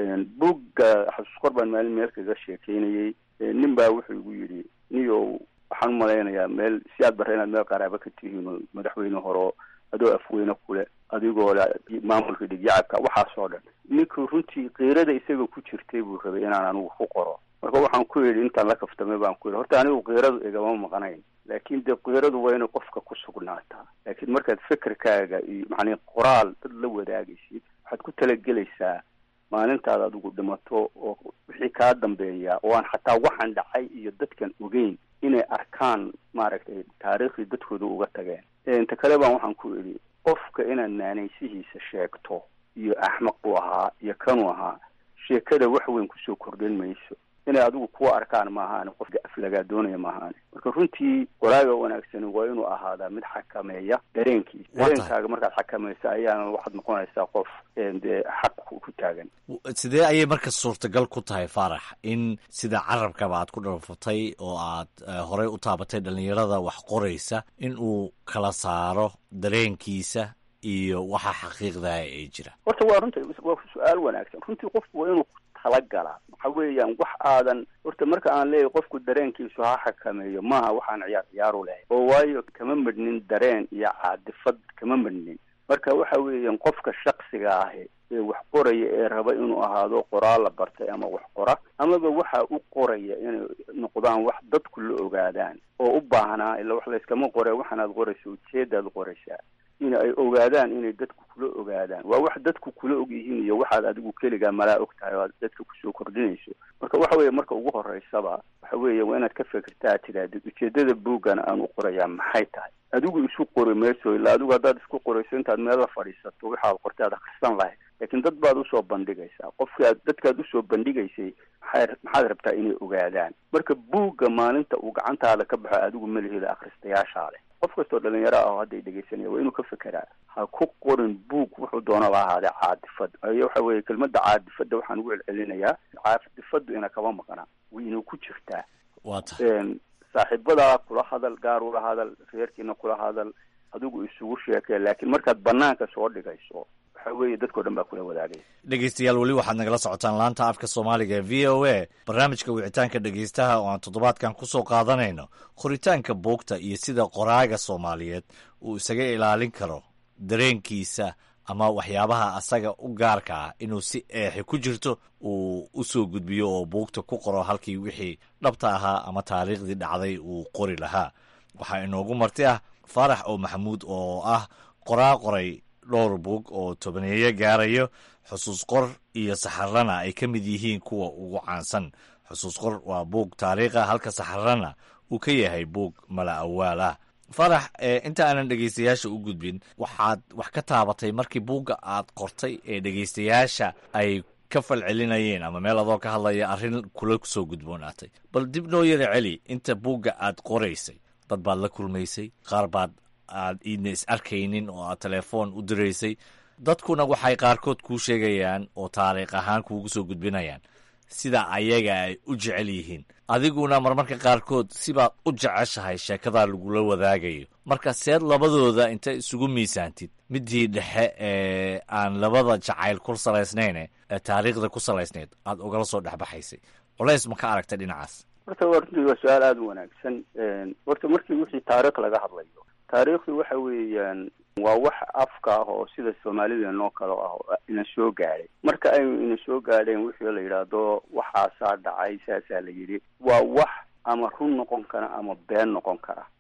buugga xasuus qor baan maalin meel kaga sheekeynayay nin baa wuxuu igu yidhi niyow waxaan umalaynayaa meel si aad bara inaad meel qaraaba ka tihiin oo madaxweyne horo adoo afweyne kule adigoo le maamulka dhigyacabka waxaasoo dhan ninku runtii kiirada isaga ku jirtay buu rabay inaan anigu ku qoro marka waxaan ku yidhi intaan la kaftamay baan ku yidhi horta anigu kiiradu igama maqnayn laakiin dee kiiradu waa inay qofka ku sugnaataa laakiin markaad fikirkaaga iyo macnii qoraal dad la wadaagaysid waxaad ku talagelaysaa maalintaad adigu dhimato oo wixii kaa dambeeya oo aan xataa waxaan dhacay iyo dadkan ogeyn inay arkaan maaragtay taariikhdii dadkooda uga tageen inta kale baan waxaan ku idhi qofka inaad naanaysihiisa sheegto iyo axmaq buu ahaa iyo kanuu ahaa sheekada wax weyn kusoo kordhin mayso inay adigu kuwa arkaan maahaane qofka aflagaa doonaya maahaane marka runtii qoraaga wanaagsani waa inuu ahaadaa mid xakameeya dareenkiisa dareenkaaga markaad xakamaysa ayaana waxaad noqonaysaa qof dee xaq ku taagan sidee ayay marka suurtagal ku tahay faarax in sida carabkaba aad ku dharfatay oo aad horey u taabatay dhalinyarada wax qoraysa in uu kala saaro dareenkiisa iyo waxa xaqiiqdaha ee jira horta waa runta waa su-aal wanaagsan runtii qofku waa inuu talagala waxa weeyaan wax aadan horta marka aan leeyahay qofku dareenkiisu ha xakameeyo maaha waxaan ciyaar ciyaaru lahay oo waayo kama midhnin dareen iyo caadifad kama midhnin marka waxa weeyaan qofka shaksiga ahi ee wax qoraya ee raba inuu ahaado qoraal la bartay ama wax qora amaba waxa u qoraya inay noqdaan wax dadku la ogaadaan oo u baahnaa ila wax layskama qore waxaanaad qoraysa ujeedaad qoraysaa in ay ogaadaan inay dadku kula ogaadaan waa wax dadku kula og yihiin iyo waxaad adigu keligaa malaa og tahay oo aad dadka kusoo kordhinayso marka waxa weeye marka ugu horeysaba waxa weeye waa inaad ka fikirtaa tidaahdid ujeedada buuggan aan u qorayaa maxay tahay adigu isu qori mayso ilaa adigu haddaad isku qorayso intaad meel la fadhiisato waxaad qortay aad akhrisan lahayd laakiin dad baad usoo bandhigaysaa qofki aad dadkaad usoo bandhigaysay maxay maxaad rabtaa inay ogaadaan marka buugga maalinta uu gacantaada ka baxo adigu malihida akhristayaashaa leh qof kastoo dhalinyaro ah oo hadday dhegaysanaya waa inuu ka fekeraa ha ku qorin buug wuxuu doona la ahaadee caadifad ayo waxa weeye kelmadda caadifadda waxaan ugu celcelinayaa caadifaddu ina kama maqna way inuu ku jirtaa wata saaxiibadaa kula hadal gaar ula hadal reerkiina kula hadal adigu isugu sheekee laakiin markaad banaanka soo dhigayso waxa weeye dadkao dhan baa kula wadaagaya dhegeystayaal weli waxaad nagala socotaan laanta afka soomaaliga ee v o a barnaamijka wicitaanka dhegeystaha oo aan toddobaadkan ku soo qaadanayno qoritaanka buugta iyo sida qoraaga soomaaliyeed uu isaga ilaalin karo dareenkiisa ama waxyaabaha asaga u gaarka ah inuu si eexi ku jirto uu u soo gudbiyo oo buugta ku qoro halkii wixii dhabta ahaa ama taariikhdii dhacday uu qori lahaa waxaa inoogu marti ah faarax oo maxamuud oo ah qoraa qoray dhowr buug oo tobaneeyo gaarayo xusuus qor iyo saxarana ay ka mid yihiin kuwa ugu caansan xusuus qor waa buug taariikha halka saxarana uu ka yahay buug mala awaal ah farax inta aanan dhegeystayaasha u gudbin waxaad wax ka taabatay markii buugga aad qortay ee dhegeystayaasha ay ka falcelinayeen ama meel adoo ka hadlaya arrin kula soo gudboonaatay bal dib noo yara celi inta buugga aad qoraysay dad baad la kulmaysay qaar baad aad iidna is arkaynin oo aad telefoon u diraysay dadkuna waxay qaarkood kuu sheegayaan oo taariikh ahaan kuugu soo gudbinayaan sida ayaga ay u jecel yihiin adiguna marmarka qaarkood sibaad u jeceshahay sheekadaa lagula wadaagayo marka seed labadooda inta isugu miisaantid midii dhexe ee aan labada jacayl ku salaysnayn ee taariikhda ku salaysnayd aad ugala soo dhexbaxaysay culays ma ka aragtay dhinacaas horta waa runtii waa su-aal aada u wanaagsan horta markii wixii taariikh laga hadlayo taariikhdu waxa weeyaan waa wax afka ah oo sida soomaalideenoo kale ah oo ina soo gaadhay marka aynu ina soo gaadheen wixii la yidhaahdo waxaasaa dhacay saasaa la yidhi waa wax ama run noqon kara ama been noqon kara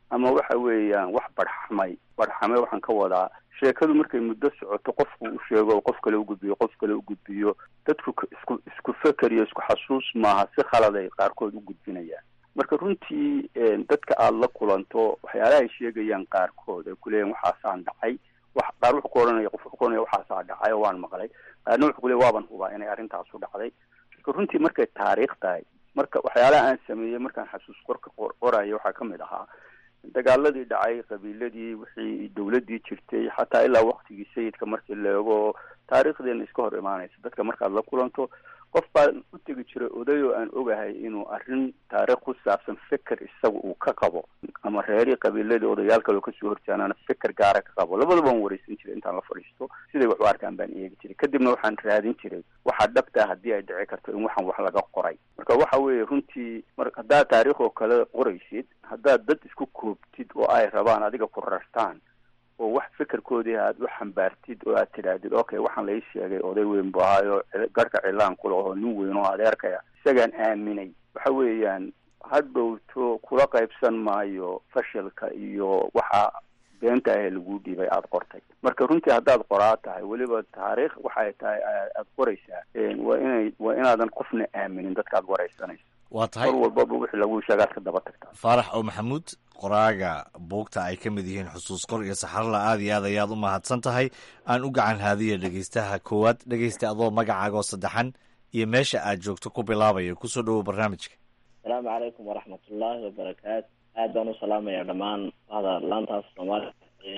ama waxa weeyaan wax barxamay barxamay waxaan ka wadaa sheekadu markay muddo socoto qofku u sheego qof kale u gudbiyo qof kale u gudbiyo dadku isku isku feker iyo isku xasuus maaha si khaladay qaarkood u gudbinayaan marka runtii dadka aada la kulanto waxyaalaha ay sheegayaan qaarkood ay kuleeyahin waxaasaan dhacay wax qaar wuxuu ku ohanaya qof wuxuu ku ohanaya waxaasaa dhacay oo waan maqlay qaarna wuxuu kuleeya waaban hubaa inay arrintaasu dhacday marka runtii markay taariikh tahay marka waxyaalaha aan sameeyey markaan xasuus qorka qoraya waxaa kamid ahaa dagaaladii dhacay qabiiladii wixii dawladii jirtay xataa ilaa waktigii sayidka markii la eego taariikhdeena iska hor imaanaysa dadka markaad la kulanto qof baan u tegi jiray oday oo aan ogahay inuu arrin taariikh ku saabsan feker isaga uu ka qabo ama reerii qabiiladii odayaal kaleo kasoo horjaanaana feker gaara ka qabo labadaba aan wareysan jiray intaan la fadhiisto siday wax u arkaan baan eegi jiray kadibna waxaan raadin jiray waxaa dhabtaa haddii ay dhici karto in waxaan wax laga qoray marka waxa weeye runtii mar haddaad taariikh oo kale qoraysid haddaad dad isku koobtid oo ay rabaan adiga ku rartaan oo wax fekerkoodii aad u xambaartid oo aad tidhaahdid okay waxaan lai sheegay oday weyn bu ahaayo garhka cilaan kula oo nin weyn oo adeerkaya isagaan aaminay waxa weeyaan hadhowto kula qaybsan maayo fashilka iyo waxa beenta ahee lagu dhiibay aada qortay marka runtii haddaad qoraa tahay weliba taariikh waxay tahay aada qoraysaa waa inay waa inaadan qofna aaminin dadkaad wareysanayso waa tahay mar walbaba wixii lagu sheegaad ka daba tagtaa faarax oo maxamuud qoraaga buugta ay ka mid yihiin xusuus qor iyo saxarla aad iyo aad ayaad u mahadsan tahay aan u gacan haadiya dhegeystaha koowaad dhegeysta adoo magacaaga oo saddexan iyo meesha aad joogto ku bilaabaya kusoo dhowow barnaamijka asalaamu calaykum waraxmatullaahi wabarakaatu aad baan u salaamaya dhammaan bahda laantaas soomaaliya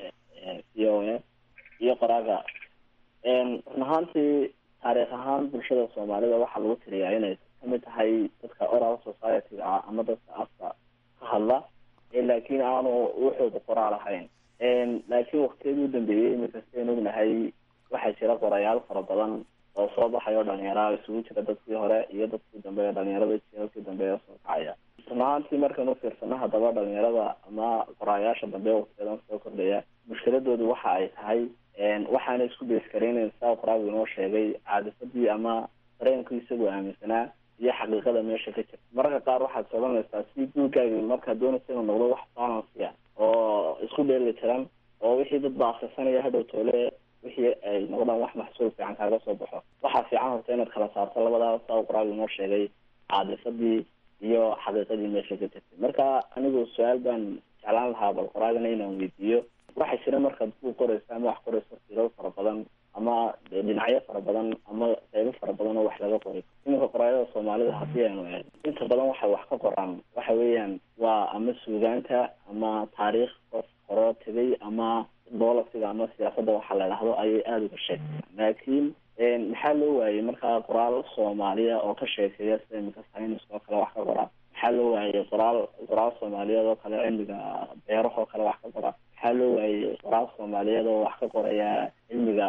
ee c o a iyo qoraaga run ahaantii taariikh ahaan bulshada soomaalida waxaa lagu tiriyaa inay kamid tahay dadka oral society-ga ah ama dadka afka ka hadla laakiin aanu wuxuuda qoraal ahayn laakiin waktiyadii u dambeeyey imika sidayn ognahay waxaa jira qorayaal fara badan oo soo baxay oo dhalinyara isugu jira dadkii hore iyo dadkii dambe ee dhalinyarada jielkii dambe ee soo kacaya run ahaantii markaan ufiirsano haddaba dhalinyarada ama qoraayaasha dambe waktiyadan soo kordhaya mushkiladoodu waxa ay tahay waxaana isku beeskareynayn saa qoraagu inoo sheegay caadifadii ama dareenku isagoo aaminsanaa iyo xaqiiqada meesha ka jirta mararka qaar waxaad sodanaysaa si guurgaagi markaad doonaysa inuu noqdo wax balancy ah oo isku dheeli tiran oo wixii dad ba akrisanaya hadhow toole wixii ay noqdaan wax maxsuul fiican kaaga soo baxo waxaa fiican horta inaad kala saarto labadaa saa qoraagu inoo sheegay caadifadii iyo xaqiiqadii meesha ka jirtay marka anigu su-aal baan jeclaan lahaa bal qoraagana inaan weydiiyo waxaa jira markaad ku qoraysa ama wax qorayso siro fara badan ama dhinacyo fara badan ama qeybo fara badan oo wax laga qoray iminka qoraayada soomaalida haddii aynu eeg inta badan waxay wax ka qoraan waxa weeyaan waa ama suugaanta ama taariikh qof horoo tegay ama bolisiga ama siyaasadda waxaa la idhahdo ayay aada uga sheegtayaan laakiin maxaa loo waayey markaa qoraal soomaaliya oo ka sheekeeya sida iminka saynis oo kale wax ka qora maxaa loo waayey qoraal qoraal soomaaliyeed oo kale cilmiga beerahoo kale wax ka qora maxaa loo waayey qoraal soomaaliyeed oo wax ka qoraya cilmiga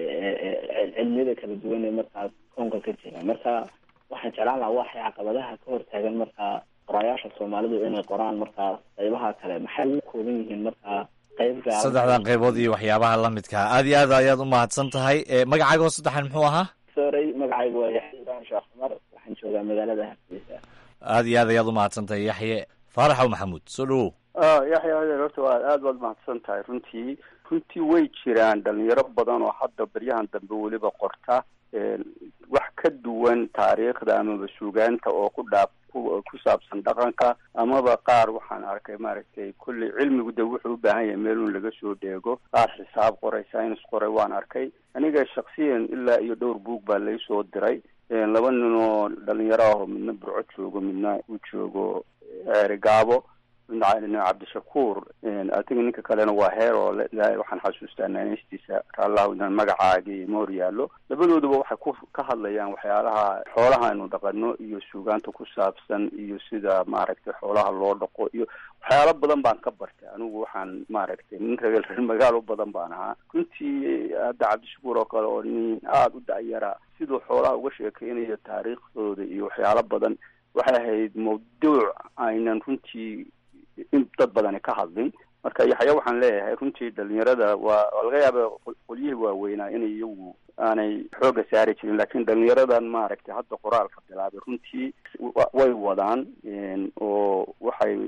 cilmiyada kala duwan ee markaas koonka ka jira marka waxaan jeclaan lahaa waxay caqabadaha ka hortaagan markaa qoraayaasha soomaalidu inay qoraan markaas qaybaha kale maxay u kooban yihiin markaa qayb gaar saddexdan qaybood iyo waxyaabaha la midkaa aad iyo aad ayaad u mahadsan tahay magacaaga oo saddexan muxuu ahaa sorey magacaygu waa yaxya ibrahim sheekh cumar waxaan joogaa magaalada hargeysa aad iyo aad ayaad u mahadsan tahay yaxye faaraxow maxamuud soo dhawow yaxya adeer horta waa aada baad mahadsan tahay runtii runtii way jiraan dhalinyaro badan oo hadda baryahan dambe weliba qorta wax ka duwan taariikhda amaba suugaanta oo ku dhaaf ku saabsan dhaqanka amaba qaar waxaan arkay maaragtay kulley cilmigu de wuxuu u baahan yahay meelun laga soo dheego qaar xisaab qoray science qoray waan arkay aniga shaksiyan ilaa iyo dhowr buug baa laysoo diray laba nin oo dhalinyaro ah oo midna burco joogo midna uu joogo gaabo midna cabdishakuur adiga ninka kalena waa heer oo waxaan xasuustaa naaneystiisa raallahu inaan magacaagii ma hor yaallo labadooduba waxay ku ka hadlayaan waxyaalaha xoolaha aynu dhaqano iyo suugaanta ku saabsan iyo sida maaragtay xoolaha loo dhaqo iyo waxyaalo badan baan ka bartay anigu waxaan maaragtay nin reer reer magaalo badan baan ahaa runtii hadda cabdishakuur oo kale oo nin aada u dacyara siduu xoolaha uga sheekeynayo taariikhdooda iyo waxyaalo badan waxay ahayd mawduuc aynan runtii in dad badani ka hadlin marka yaxya waxaan leeyahay runtii dhalinyarada waa laga yaaba qolyihii waaweynaa inay iyagu aanay xooga saari jirin lakin dhalinyaradan maaragtay hadda qoraalka bilaabay runtii way wadaan oo waxay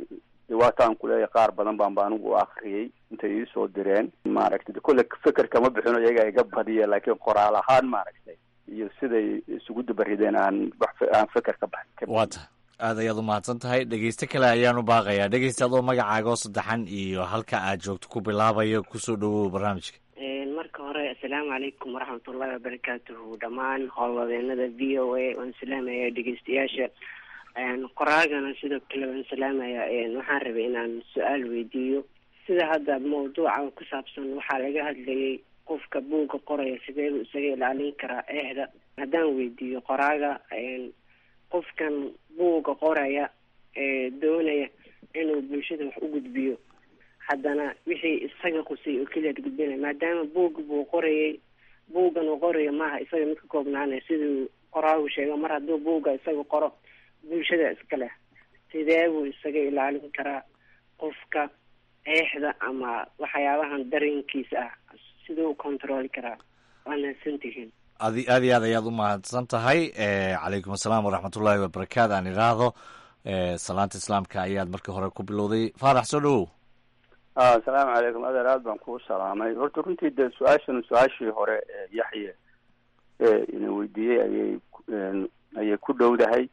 de waataan kuleeyahay qaar badan baan ba anigu u akriyey intay iisoo direen maaragtay kolle feker kama bixino iyaga iga badiya laakiin qoraal ahaan maaragtay iyo siday isugu dabarideen aan wax aan feker ka baxin waa ta aad ayaad u mahadsan tahay dhegeyste kale ayaan u baaqayaa dhegeyste adoo magacaaga oo saddexan iyo halka aad joogto ku bilaabayo kusoo dhawow barnaamijka marka hore assalaamu calaykum waraxmatullahi wabarakaatuhu dhammaan howlwadeenada v o a waan salaamaya dhegeystayaasha qoraagana sidoo kale waan salaamaya waxaan rabay inaan su-aal weydiiyo sida hadda mawduuca ku saabsan waxaa laga hadlayay qofka buugga qoraya sideebu isaga ilaalin karaa eehda haddaan weydiiyo qoraaga qofkan buugga qoraya ee doonaya inuu bulshada wax u gudbiyo haddana wixii isaga qusay oo keliyaad gudbinaya maadaama buugga buu qorayay buuggan uu qorayo maaha isaga mid ka koobnaanaya siduu qoraagu sheego mar hadduu buugga isaga qoro bulshada iska leh sidee buu isaga ilaalin karaa qofka eexda ama waxyaabahan dareenkiisa ah siduu u controli karaa waa mahadsantihiin adi aad iyo aad ayaad u mahadsan tahay calaykum asalaam waraxmatullaahi wabarakaatu aan idhaahdo salaanta islaamka ayaad markii hore ku bilowday faarax soo dhawow asalaamu calaykum adeer aad baan kuu salaamay horta runtii de su-aashan su-aashii hore yaxye ina weydiiyey ayay ayay ku dhowdahay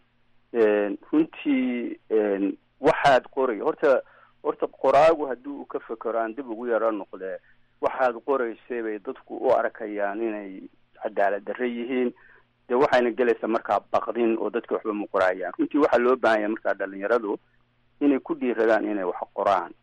runtii waxaad qoray horta horta qoraagu haddii uu ka fekero aan dib ugu yaro noqdee waxaad qoraysay bay dadku u arkayaan inay cadaalad darre yihiin dee waxayna gelaysaa markaa baqdin oo dadka waxba ma qoraayaan runtii waxaa loo baahan yahay markaa dhalinyaradu inay ku dhiiradaan inay wax qoraan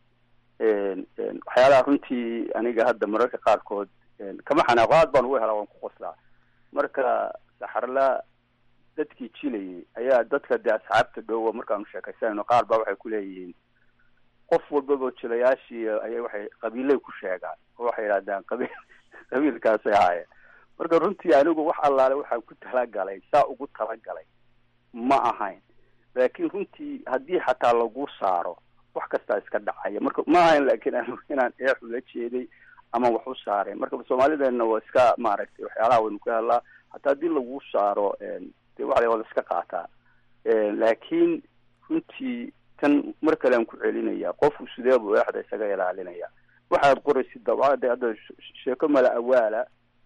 waxyaalaha runtii aniga hadda mararka qaarkood kama xanaaqo aad baan ugu helaa waan ku qoslaa marka saxarla dadkii jilayay ayaa dadka dee asxaabta dhowa markaanu sheekaysanayno qaar baa waxay ku leeyihiin qof walbaba jilayaashii ayay waxay qabiilay ku sheegaan oo waxay yidhahdaan qabiil qabiilkaasay ahaayeen marka runtii anigu wax allaale waxaan ku talagalay saa ugu talagalay ma ahayn laakiin runtii haddii xataa lagu saaro wax kastaa iska dhacaya marka ma ahayn laakiin anigu inaan eex ula jeeday ama wax u saaray marka soomaalideena waa iska maaragtay waxyaalaha waynu ka hadlaa hataa haddii lagu saaro de waa la iska qaataa laakiin runtii tan mar kale aan ku celinaya qofku sidee buu eexda isaga ilaalinaya waxaad qoraysid dabcada hadda sheeko mala awaala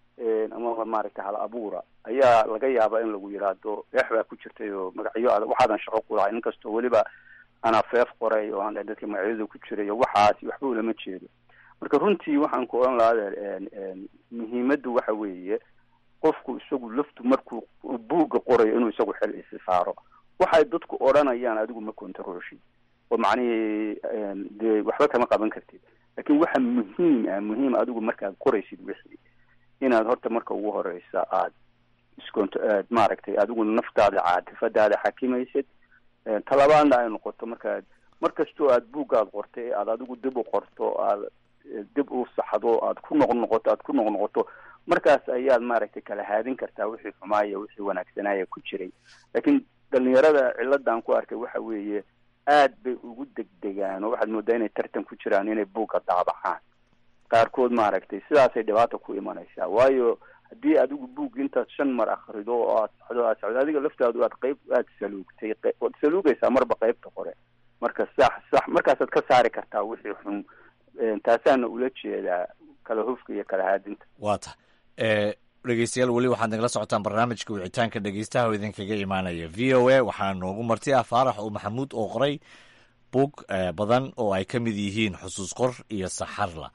ama maaragtay hal abuura ayaa laga yaabaa in lagu yidhaahdo eex baa ku jirtay oo magacyo adag waxaadan shaqo ku lahay inkastoo weliba anaa feef qoray oo aan dadka magacyada ku jiray oo waxaasi waxba ulama jeedo marka runtii waxaan ku odhan lahaa adeer muhiimaddu waxa weeye qofku isagu laftu markuu buugga qorayo inuu isagu xel isi saaro waxay dadku odhanayaan adigu ma controlshid oo macnihii dee waxba kama qaban kartid laakiin waxa muhiim ah muhiim adigu markaad qoraysid wixii inaad horta marka ugu horeysa aad iscont aad maaragtay adigu naftaada caatifadaada xakimaysid talabaadna ay noqoto markaad mar kastoo aad buuggaad qortay aad adigu dib u qorto aad dib u saxdo aad ku noq noqoto aad ku noq noqoto markaas ayaad maaragtay kala haadin kartaa wixii xumaaya wixii wanaagsanaya ku jiray laakiin dhalinyarada ciladan ku arkay waxa weeye aad bay ugu degdegaan oo waxaad moodaa inay tartan ku jiraan inay buugga daabacaan qaarkood maaragtay sidaasay dhibaata ku imanaysaa waayo haddii adigu buug intaad shan mar akrido oo aad socdo aad socdo adiga laftaadu aad qayb aad saluugtay waad saluugaysaa marba qaybta hore marka sax sax markaasaad ka saari kartaa wixii xun taasaana ula jeedaa kala hufka iyo kala haadinta waa ta dhegeystayaal weli waxaad nagala socotaan barnaamijka wicitaanka dhegeystaha oo idinkaga imaanaya v o a waxaa noogu marti ah faarax oo maxamuud oo qoray bug badan oo ay ka mid yihiin xusuus qor iyo saxarla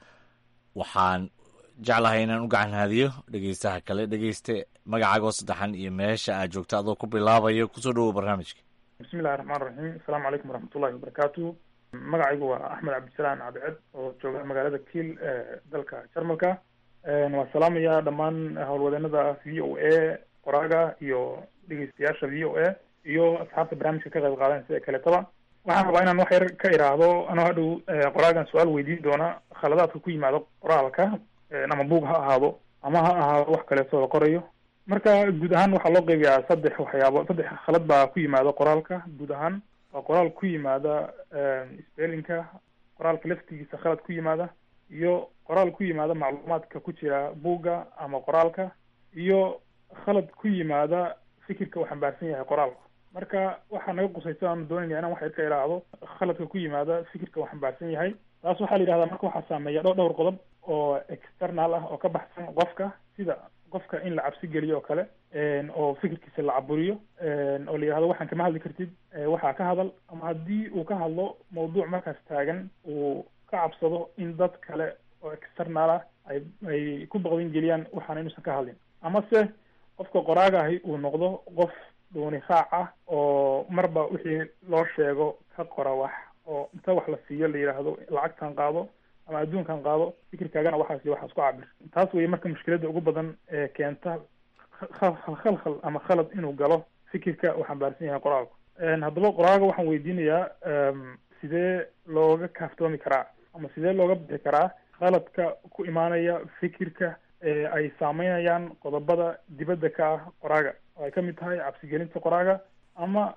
waxaan jeclahay inaan u gacan haadiyo dhegeystaha kale dhegeyste magacaagoo saddexan iyo meesha aad joogto adoo ku bilaabayo kusoo dhawow barnaamijka bismillahi raxmaan raxiim asalaamu calaykum waraxmatullahi wabarakaatu magacaygu waa axmed cabdisalaan cabdiced oo jooga magaalada kiil ee dalka jarmalka waan salaamayaa dhammaan howlwadeenada v o a qoraaga iyo dhegeystayaasha v o a iyo asxaabta barnaamijka ka qayb qaadan sida kaletaba waxaan rabaa inaan wax yar ka iraahdo anoo hadhow qoraagan su-aal weydiin doona khaladaadka ku yimaado qoraalka ama buug ha ahaado ama ha ahaado wax kaleeto la qorayo marka guud ahaan waxaa loo qeybiyaa saddex waxyaabo saddex khalad baa ku yimaada qoraalka guud ahaan waa qoraal ku yimaada spellinka qoraalka laftigiisa khalad ku yimaada iyo qoraal ku yimaada macluumaadka ku jira buugga ama qoraalka iyo khalad ku yimaada fikirka uu xambaarsan yahay qoraalku marka waxaa naga qusaysa aanu doonayna inaan wax yar ka ilaahdo khaladka ku yimaada fikirka uu xambaarsan yahay taas waxaa la yidhahdaa marka waxaa saameeya dho dhowr qodob oo external ah oo ka baxsan qofka sida qofka in la cabsi geliyo oo kale oo fikirkiisa la caburiyo oo la yidhahdo waxaan kama hadli kartid waxaa ka hadal ama haddii uu ka hadlo mawduuc markaas taagan uu ka cabsado in dad kale oo external ah ay ay ku baqdin geliyaan waxaana inuusan ka hadlin amase qofka qoraaga ahi uu noqdo qof dhuuni raac ah oo marba wixii loo sheego ka qora wax oo inta wax la siiyo la yidhaahdo lacagtan qaado ama adduunkan qaado fikirkaagana waxaas iyo waxaas ku cabir taas weye marka mushkiladda ugu badan ee keenta khalkhal ama khalad inuu galo fikirka uu xambaarsan yahay qoraalku haddaba qoraaga waxaan weydiinayaa sidee looga kaaftoomi karaa ama sidee looga bixi karaa khaladka ku imaanaya fikirka ee ay saameynayaan qodobada dibadda ka ah qoraaga oo ay kamid tahay cabsigelinta qoraaga ama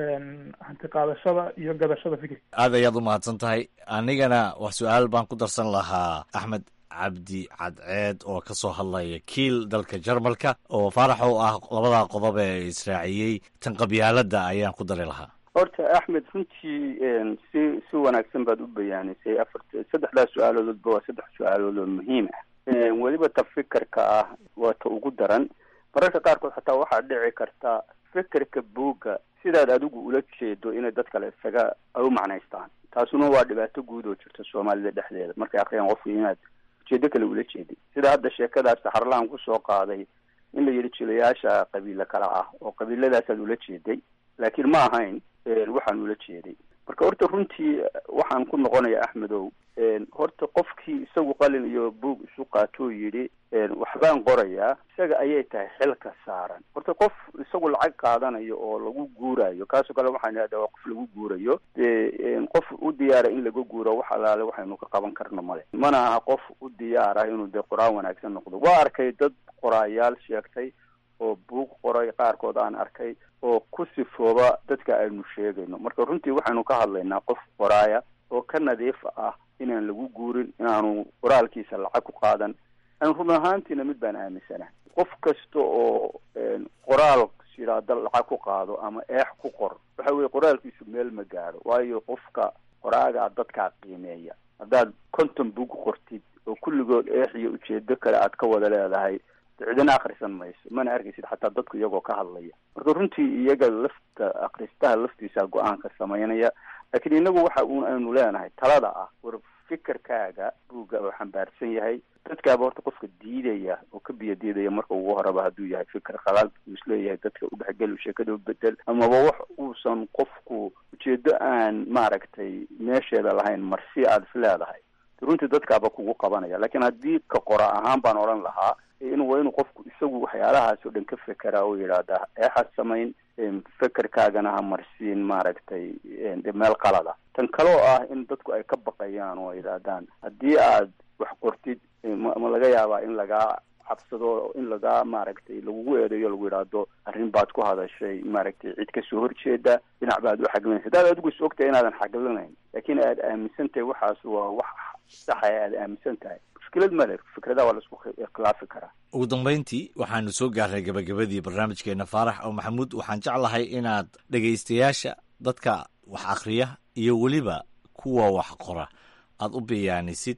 hanti qaadashada iyo gadashada fikirka aad ayaad u mahadsan tahay anigana wax su-aal baan ku darsan lahaa axmed cabdi cadceed oo ka soo hadlaya kiil dalka jarmalka oo faarax oo ah labadaa qodob ee israaciyey tan qabyaaladda ayaan ku dari lahaa horta axmed runtii si si wanaagsan baad u bayaanisay afarta saddexdaas su-aaloodba waa saddex su-aalood oo muhiim ah weliba ta fikirka ah waa ta ugu daran mararka qaarkood xataa waxaa dhici karta fikirka buugga sidaad adigu ula jeedo inay dad kale isaga ay u macnaystaan taasuna waa dhibaato guud oo jirta soomaalida dhexdeeda markay akriyaan qofku inaad ujeedo kale ula jeedid sida hadda sheekadaas saxarlaan kusoo qaaday in la yidhi jilayaasha qabiilo kale ah oo qabiiladaasaad ula jeeday laakiin ma ahayn waxaan ula jeeday marka horta runtii waxaan ku noqonaya axmedow horta qofkii isagu qalin iyo buug isu qaatoo yidhi waxbaan qorayaa isaga ayay tahay xilka saaran horta qof isagu lacag qaadanayo oo lagu guurayo kaasoo kale waxaan idhahdaa waa qof lagu guurayo dee qof u diyaara in laga guuro wax alaale waxaynu ka qaban karno male mana aha qof u diyaara inuu dee qoraan wanaagsan noqdo waa arkay dad qoraayaal sheegtay oo buug qoray qaarkood aan arkay oo ku sifooba dadka aynu sheegayno marka runtii waxaynu ka hadlaynaa qof qoraaya oo ka nadiif ah inaan lagu guurin inaanu qoraalkiisa lacag ku qaadan an run ahaantiina mid baan aaminsanahay qof kasta oo qoraal shiraado lacag ku qaado ama eex ku qor waxa weye qoraalkiisu meel ma gaadho waayo qofka qoraagaa dadkaa qiimeeya haddaad konton bug qortid oo kulligood eex iyo ujeedo kale aad ka wada leedahay cidina akrisan mayso mana arkaysid xataa dadku iyagoo ka hadlaya marka runtii iyaga lafta akristaha laftiisa go-aanka samaynaya laakiin inagu waxa uun aynu leenahay talada ah war fikirkaaga buugga oo xambaarsan yahay dadkaaba horta qofka diidaya oo ka biyo diidaya marka ugu horeba hadduu yahay fikir khalaal uu isleeyahay dadka udhexgel sheekada u bedel amaba wax uusan qofku ujeedo aan maaragtay meesheeda lahayn marsi aada is leedahay runtii dadkaaba kugu qabanaya laakiin haddii ka qora ahaan baan odhan lahaa in waa inuu qofku isagu waxyaalahaas oo dhan ka fekeraa oo yidhaahda eexad samayn fekerkaagana ha marsiin maaragtay meel qalada tan kaloo ah in dadku ay ka baqayaan oo yidhaahdaan haddii aad wax qortid ma laga yaabaa in lagaa cabsado in lagaa maaragtay lagugu eedeeyo lagu yidhaahdo arrin baad ku hadashay maaragtay cid kasoo horjeeda dhinac baad u xaglinaysa haddaad adigu is ogtahay inaadan xaglinayn laakiin aad aaminsan tahay waxaas waa wax saxaya aad aaminsan tahay mushkilad male fikradaha waa laisku ikhlaafi karaa ugu dambayntii waxaanu soo gaarnay gabagabadii barnaamijkeena faarax oo maxamuud waxaan jeclahay inaad dhegaystayaasha dadka wax akhriya iyo weliba kuwa wax qora aada u bayaanisid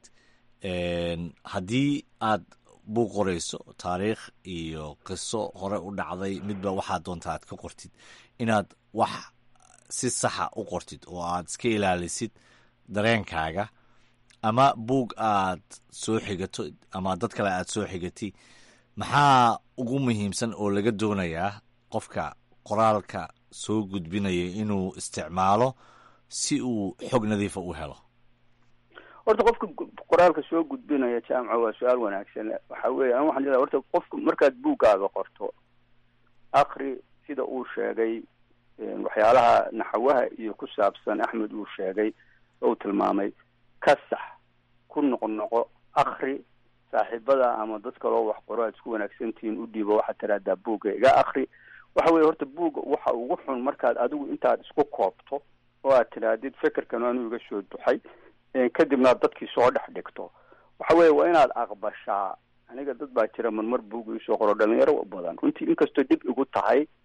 haddii aad buug qorayso taariikh iyo qiso hore u dhacday midba waxaad doonta aad ka qortid inaad wax si saxa u qortid oo aad iska ilaalisid dareenkaaga ama buug aad soo xigato ama dad kale aad soo xigatay maxaa ugu muhiimsan oo laga doonayaa qofka qoraalka soo gudbinaya inuu isticmaalo si uu xog nadiifa u helo horta qofka qoraalka soo gudbinaya jaamca waa su-aal wanaagsan waxa weeye an waxaan leedahay horta qofka markaad buuggaaga qorto akri sida uu sheegay waxyaalaha naxawaha iyo ku saabsan axmed uu sheegay oo uu tilmaamay ka sax ku noqnoqo akri saaxiibada ama dad kaloo wax qoro aad isku wanaagsantihiin u dhiibo waxaad tiraahdaa buugga iga akri waxa weye horta buugga waxa ugu xun markaad adigu intaad isku koobto oo aad tidhaahdid fekerkan anuu iga soo duxay kadibna ad dadkii soo dhex dhigto waxa weye waa inaad aqbashaa aniga dad baa jira marmar buug iisoo qoro dhalinyaro badan runtii inkastoo dhib igu tahay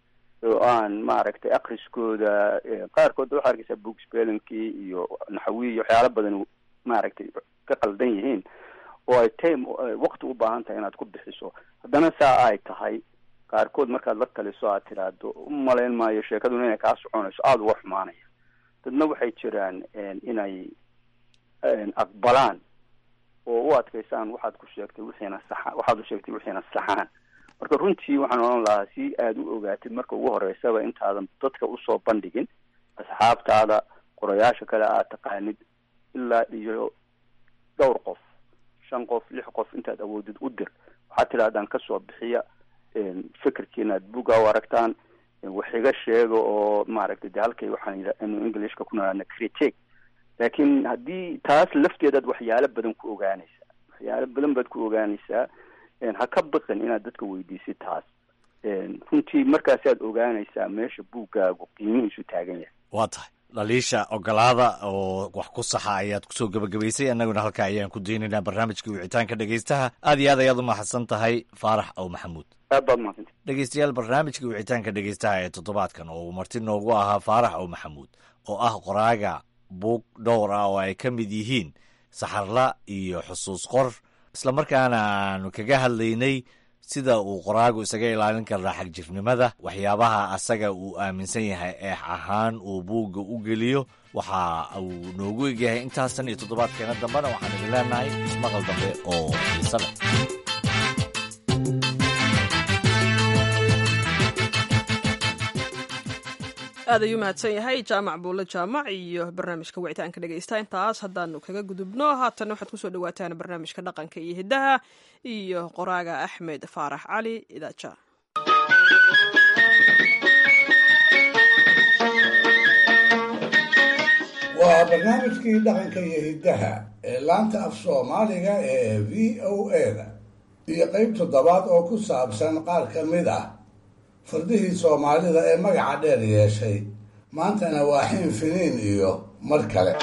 oo aan maaragtay akriskooda qaarkood waxaa arkeysaa book spellingkii iyo naxawiyi iyo waxyaalo badan maaragtay ka qaldan yihiin oo ay time waqti u baahan tahay inaad ku bixiso haddana saa ay tahay qaarkood markaad la taliso aad tiraahdo umalayn maayo sheekaduna inay kaa soconayso aada uga xumaanaya dadna waxay jiraan inay aqbalaan oo u adkaysaan waxaad ku sheegtay wixiina saxa waxaad u sheegtay wixiina saxaan marka runtii waxaan odhan lahaa si aada u ogaatid marka ugu horeysaba intaadan dadka usoo bandhigin asxaabtaada qorayaasha kale aad taqaanid ilaa iyo dhowr qof shan qof lix qof intaad awoodid u dir waxaad tidhahdaan kasoo bixiya fikirkiina aad buga u aragtaan wax iga sheega oo maaragtay de halkay waxaan inu englishka ku naqaana critique laakiin haddii taas lafteedaad waxyaalo badan ku ogaanaysaa waxyaalo badan baad ku ogaanaysaa ha ka baqin inaad dadka weydiisid taas runtii markaasaad ogaanaysaa meesha buuggaagu qiimihiisu taagan yahay waa tahay dhaliisha ogolaada oo wax ku saxa ayaad kusoo gebagabaysay annaguna halkaa ayaan ku daynaynaa barnaamijka wicitaanka dhegaystaha aad iyo aad ayaad u mahadsan tahay faarax ow maxamuud aad baad mahadsantay dhegaystayaal barnaamijka wicitaanka dhegaystaha ee toddobaadkan oo uu marti noogu ahaa faarax ow maxamuud oo ah qoraaga buug dhowr ah oo ay ka mid yihiin saxarla iyo xusuus qor islamarkaana aanu kaga hadlaynay sida uu qoraagu isaga ilaalin karaa xagjirnimada waxyaabaha asaga uu aaminsan yahay eex ahaan uu buugga u geliyo waxa uu noogu egyahay intaasan iyo toddobaadkeena dambena waxaan idin leenahay ismaqal dambe oo xiise leh aad ayuu mahadsan yahay jaamac buulle jaamac iyo barnaamijka wicitaanka dhegaysta intaas haddaanu kaga gudubno haatanna waxaad kusoo dhawaataan barnaamijka dhaqanka iyo hiddaha iyo qoraaga axmed faarax cali idaaja waa barnaamijkii dhaqanka iyo hiddaha ee laanta af soomaaliga ee v o a-da iyo qeyb toddobaad oo ku saabsan qaar ka mid ah fardihii soomaalida ee magaca dheer yeeshay maantana waa xin finiin iyo mar kale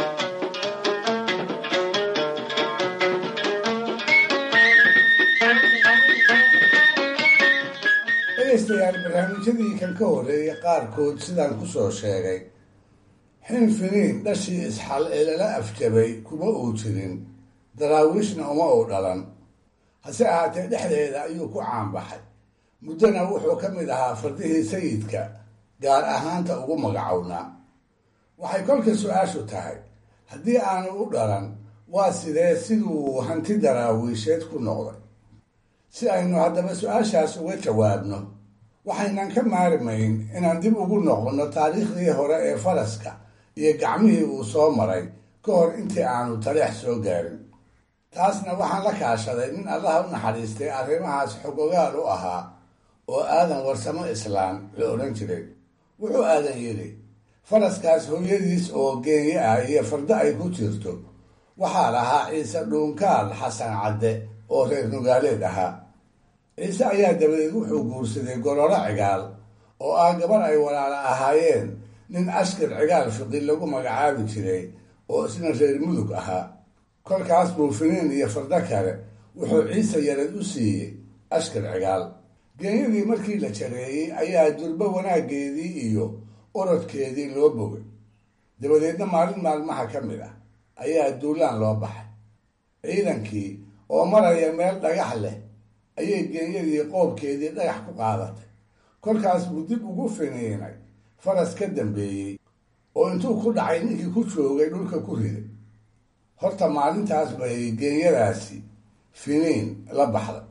dhegaystayaal barnaamijyadii kan ka horreeyay qaarkood sidaan kusoo sheegay xin finiin dhashii isxal ee lala afjabay kuma uu jirin daraawiishna uma uu dhalan hase ahaatee dhexdeeda ayuu ku caanbaxay muddona wuxuu ka mid ahaa fardihii sayidka gaar ahaanta ugu magacownaa waxay kolka su-aashu tahay haddii aanu u dhalan waa sidee siduu hanti daraawiisheed ku noqday si aynu haddaba su-aashaas uga jawaabno waxaynan ka maarimayn inaan dib ugu noqonno taariikhdii hore ee faraska iyo gacmihii uu soo maray ka hor intii aanu taleex soo gaarin taasna waxaan la kaashaday nin allaha u naxariistay arrimahaas xogogaal u ahaa oo aadan warsamo islaan la odhan jiray wuxuu aadan yidhi faraskaas hooyadiis oo geeye ah iyo fardo ay ku jirto waxaa lahaa ciise dhuunkaal xasan cadde oo reer nugaaleed ahaa ciise ayaa dabadeed wuxuu guursaday gololo cigaal oo ah gabar ay walaala ahaayeen nin askar cigaal fiqi lagu magacaabi jiray oo isna reer mudug ahaa kolkaas buu finiin iyo fardo kale wuxuu ciise yarad u siiyey askar cigaal geeyadii markii la jareeyey ayaa durbo wanaaggeedii iyo orodkeedii loo bogay dabadeedna maalin maalmaha ka mid ah ayaa duulaan loo baxay ciidankii oo maraya meel dhagax leh ayay geeyadii qoobkeedii dhagax ku qaadatay kolkaas buu dib ugu finiinay faras ka dambeeyey oo intuu ku dhacay ninkii ku joogay dhulka ku riday horta maalintaas bay geeyadaasi finiin la baxday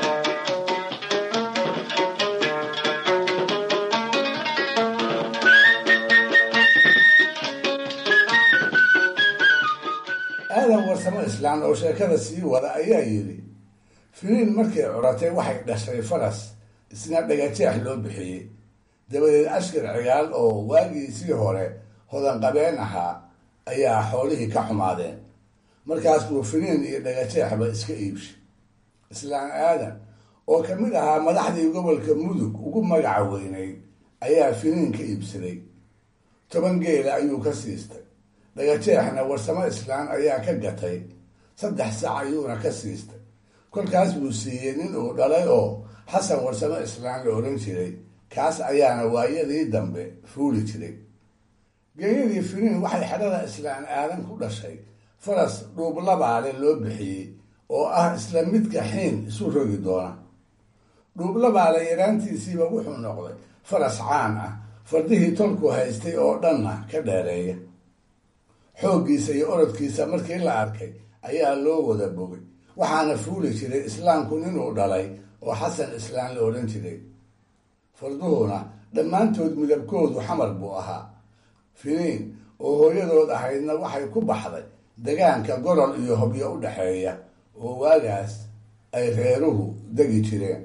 aadan warsamo islaan oo sheekada sii wada ayaa yidhi finiin markay curatay waxay dhashay faras isna dhagajeex loo bixiyey dabadeed ashkar cigaal oo waagiisii hore hodanqabeen ahaa ayaa xoolihii ka xumaadeen markaas buu finiin iyo dhagajeexba iska iibshay islaan aadan oo ka mid ahaa madaxdii gobolka mudug ugu magaca weynayd ayaa finiin ka iibsaday toban geela ayuu ka siistay dhagajeexna warsamo islaan ayaa ka gatay saddex sac ayuuna ka siistay kolkaas buu siiyey nin uu dhalay oo xasan warsamo islaan la odhan jiray kaas ayaana waayadii dambe fuuli jiray geeyadii finiin waxay xedhada islaan aadan ku dhashay faras dhuublabaale loo bixiyey oo ah isla midka xiin isu rogi doona dhuublabaale yaraantiisiiba wuxuu noqday faras caan ah fardihii tolku haystay oo dhanna ka dheereeya xooggiisa iyo orodkiisa markii la arkay ayaa loo wada bogay waxaana fuuli jiray islaamku ninuu dhalay oo xasan islaan la odhan jiray farduhuna dhammaantood midabkoodu xamar buu ahaa finiin oo hooyadood ahaydna waxay ku baxday degaanka gorol iyo hobyo u dhexeeya oo waagaas ay reeruhu degi jireen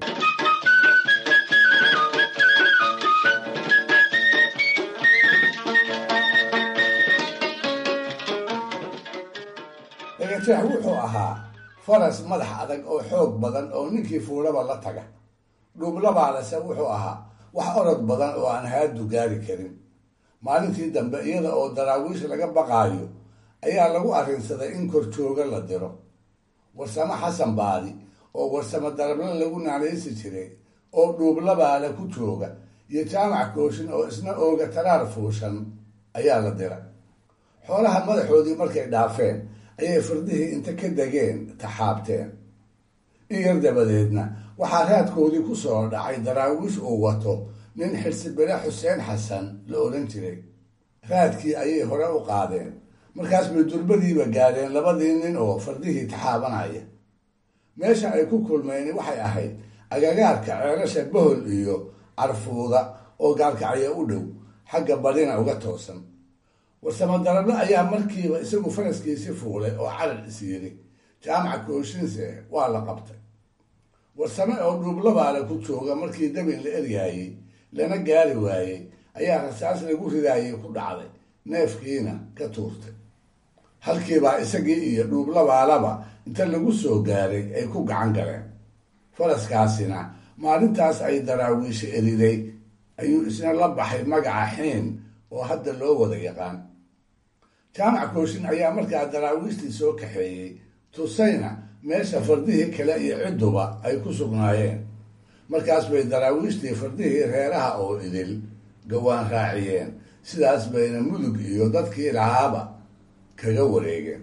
dhagajeex wuxuu ahaa faras madax adag oo xoog badan oo ninkii fuulaba la taga dhuublabaalese wuxuu ahaa wax orod badan oo aan haadu gaari karin maalintii dambe iyada oo daraawiish laga baqaayo ayaa lagu arrinsaday in korjooga la diro warsamo xasan baadi oo warsamo darable lagu naanaysi jiray oo dhuublabaale ku jooga iyo jaamac kooshin oo isna ooga taraar fuushan ayaa la dira xoolaha madaxoodii markay dhaafeen ayay fardihii inta ka degeen taxaabteen in yar dabadeedna waxaa raadkoodii ku soo dhacay daraawiish uu wato nin xirsibire xuseen xasan la odhan jiray raadkii ayay hore u qaadeen markaas bay durbadiiba gaadheen labadii nin oo fardihii taxaabanaya meesha ay ku kulmeen waxay ahayd agagaarka ceelasha bohol iyo carfuuda oo gaalkacyo u dhow xagga badina uga toosan warsamo darable ayaa markiiba isagu faraskiisi fuulay oo carar is yiri jaamaca kooshinse waa la qabtay warsame oo dhuublabaale ku jooga markii dabin la eryaayey lana gaari waayey ayaa rasaas lagu ridaayay ku dhacday neefkiina ka tuurtay halkiibaa isagii iyo dhuublabaalaba inta lagu soo gaaray ay ku gacan galeen faraskaasina maalintaas ay daraawiisha eriday ayuu isna la baxay magaca xiin oo hadda loo wada yaqaan jaamac kooshin ayaa markaa daraawiishtii soo kaxeeyey tusayna meesha fardihii kale iyo cidduba ay ku sugnaayeen markaas bay daraawiishtii fardihii reeraha oo idil gawaan raaciyeen sidaas bayna mudug iyo dadkii lahaaba kaga wareegeen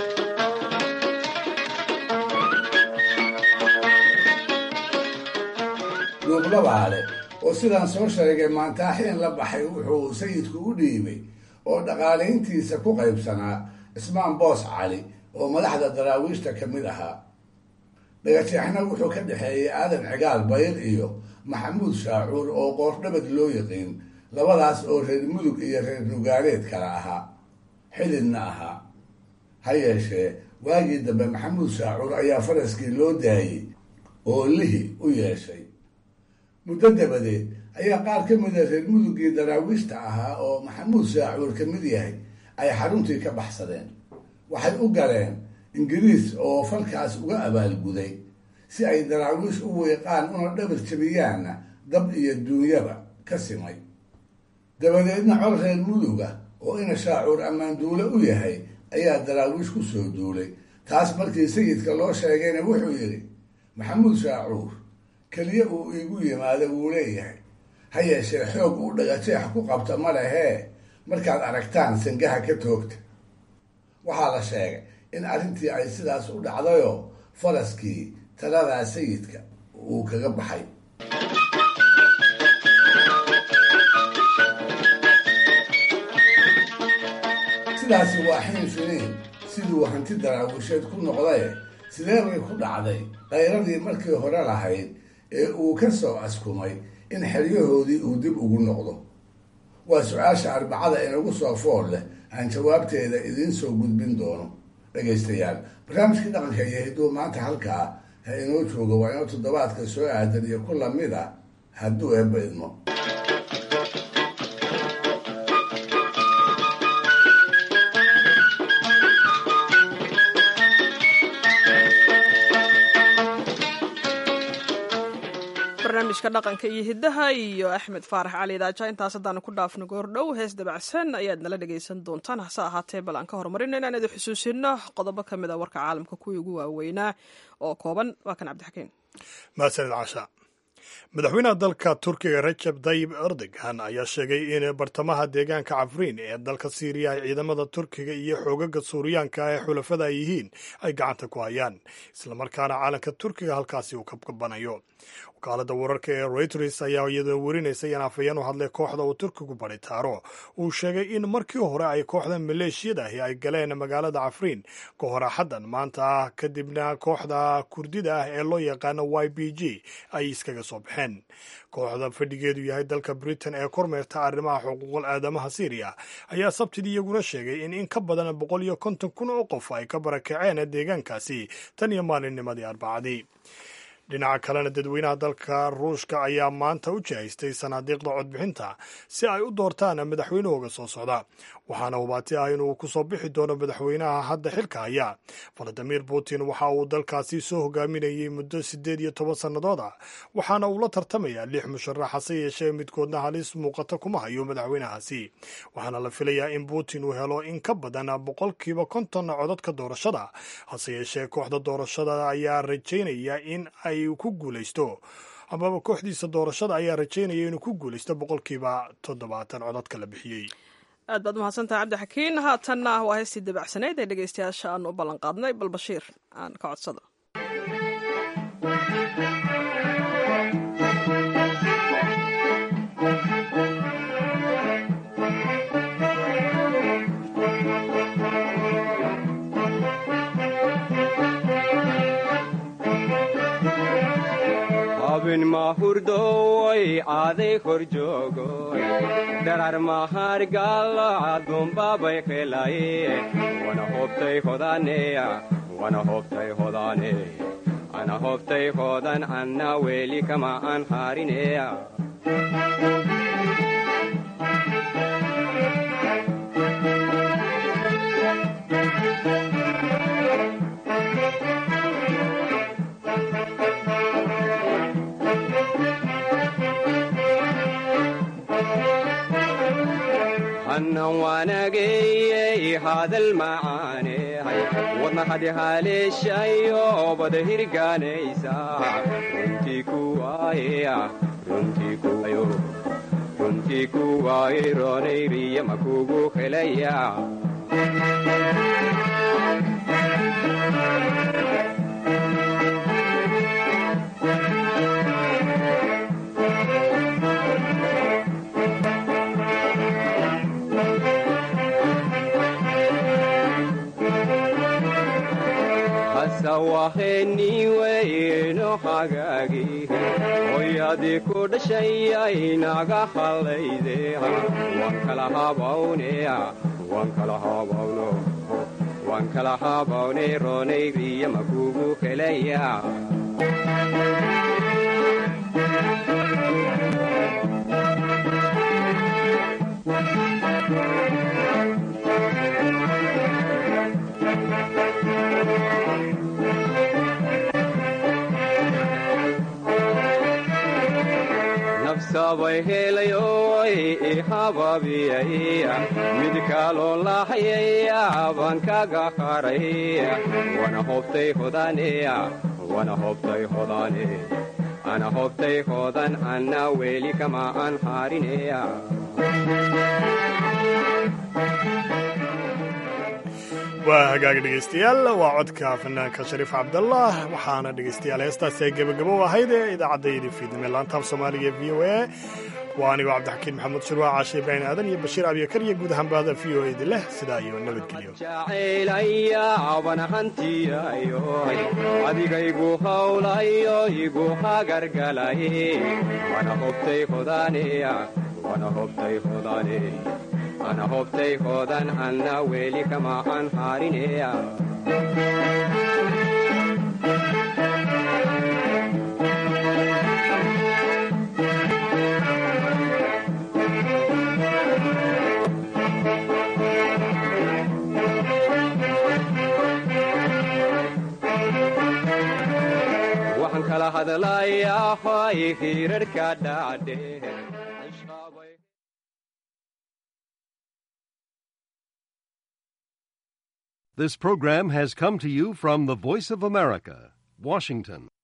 dhuublabaale oo sidaan soo sheegay maantaaxiin la baxay wuxuu sayidku u dhiibay oo dhaqaalayntiisa ku qaybsanaa cismaan boos cali oo madaxda daraawiishta ka mid ahaa dhagajeexna wuxuu ka dhexeeyey aadan cigaal bayr iyo maxamuud shaacuur oo qoordhabad loo yaqiin labadaas oo reer mudug iyo reer nugaaleed kala ahaa xididna ahaa ha yeeshee waagii dambe maxamuud shaacuur ayaa faraskii loo daayey oo lihi u yeeshay muddo dabadeed ayaa qaar ka mida reer mudugii daraawiishta ahaa oo maxamuud shaacuur ka mid yahay ay xaruntii ka baxsadeen waxay u galeen ingiriis oo falkaas uga abaalguday si ay daraawiish u weeqaan una dhabar jabiyaanna dab iyo duunyaba ka simay dabadeedna col reer muduga oo ina shaacuur ammaanduule u yahay ayaa daraawiish ku soo duulay taas markii sayidka loo sheegayna wuxuu yidhi maxamuud shaacuur keliya uu iigu yimaado wuu leeyahay ha yeeshee xoog uu dhagajeex ku qabta ma lehee markaad aragtaan sangaha ka toogta waxaa la sheegay in arrintii ay sidaas u dhacdayoo faraskii taladaa sayidka uu kaga baxay sidaasi waa xiin finiin siduu hanti daraawisheed ku noqdaye sidee bay ku dhacday qayradii markii hore lahayd ee uu ka soo askumay in xeryahoodii uu dib ugu noqdo waa su-aasha arbacada inagu soo fool leh aan jawaabteeda idiin soo gudbin doono dhegaystayaal barnaamijkii dhaqanka iyo hidduu maanta halkaa ha inoo joogo waa inoo toddobaadka soo aadan iyo ku lamid a hadduu eebba idmo barnaamijka dhaqanka iyo hiddaha iyo axmed faarax cali idaaja intaas haddaanu ku dhaafno goordhow hees dabacsan ayaad nala dhegaysan doontaan hase ahaatee bal aan ka horumarino inaan idin xusuusino qodobo ka mid a warka caalamka kuwii ugu waaweynaa oo kooban waa kan cabdixakiin mahadsanid casha madaxweynaha dalka turkiga rajab tayib erdogan ayaa sheegay in bartamaha deegaanka cafriin ee dalka siiriya ay ciidamada turkiga iyo xoogaga suuriyaanka ee xulafada ay yihiin ay gacanta ku hayaan islamarkaana caalanka turkiga halkaasi uu kabkabanayo wakaalada wararka ee reuters ayaa iyadoo werinaysa in afhayeen u hadlay kooxda uu turkigu baritaaro uu sheegay in markii hore ay kooxda maleeshiyada ahi ay galeen magaalada cafriin ka hor axaddan maanta ah kadibna kooxda kurdida ah ee loo yaqaano y b g ay iskaga soo baxeen kooxda fadhigeedu yahay dalka britain ee kormeerta arrimaha xuquuqul aadamaha syriya ayaa sabtidii iyaguna sheegay in in ka badan boqol iyo konton kun oo qof ay ka barakaceen deegaankaasi tan iyo maalinnimadii arbacadii dhinaca kalena dadweynaha dalka ruushka ayaa maanta u jihaystay sanaadiiqda codbixinta si ay u doortaan madaxweynahooga soo socda waxaana hubaati ah inuu ku soo bixi doono madaxweynaha hadda xilka haya valadimir putin waxa uu dalkaasi soo hogaaminayay muddo siddeed iyo toban sannadood ah waxaana uu la tartamayaa lix musharax hase yeeshee midkoodna halis muuqata kuma hayo madaxweynahaasi waxaana la filayaa in putin uu helo in ka badan boqolkiiba konton codadka doorashada hase yeeshee kooxda doorashada ayaa rajaynaya in ay ku guulaysto amaba kooxdiisa doorashada ayaa rajaynaya inuu ku guulaysto boqolkiiba toddobaatan codadka la bixiyey aad baad umahadsantaha cabdixakiin haatanna waa heystii dabacsanayd ee dhegeystayaasha aan u ballan qaadnay bal bashiir aan ka codsado abin mahurdoy aaday kor joogoy darar mahargalacadunbabay qelaye wana hobtay hodaneya wana hobtay hodane ana hobtay hodan anna weli kama an harineya hannan waanageyey hadal macaanehay wadna hadi haleeshayo bada hirgaanaysa runtii kuwaaya runtii kuwayo runtii kuwaaye roonayriya makugu helaya waheniweyno hagaagi hoyadii ku dhashayay naga hallayde waan kala habawneya waan kala habawno waan kala habawne roonayriya makugu helaya sabay helayoy ihababiyay mid kaloo lahayaya baan kaga haray wana hobtay hodaneya wana hobtay hodane ana hobtay hodan anna weli kama an harineya waa hagaag dhegaystayaal waa codka fanaanka shariif cabdallah waxaana dhegaystayaal heestaasi ay gebagabo ahayd ee idaacaddaydi fiidnime laantaab soomaaliga v o a waa anigoo cabdixakiin maxamuud shirwaa caashe ibraahim aadan iyo bashiir abyakar iyo guud ahaan bahda v o edi leh sidaa iyo nabadgelyo jacaylaya adigaygu hawlayo igu hagargalay wana hobtay hodaneya wana hobtay hodane ana hobtay hodan anna weli kama an harineya waxaan kala hadlayaa hoy hirarhka dhaadhe This program has come to you from the Voice of America, Washington.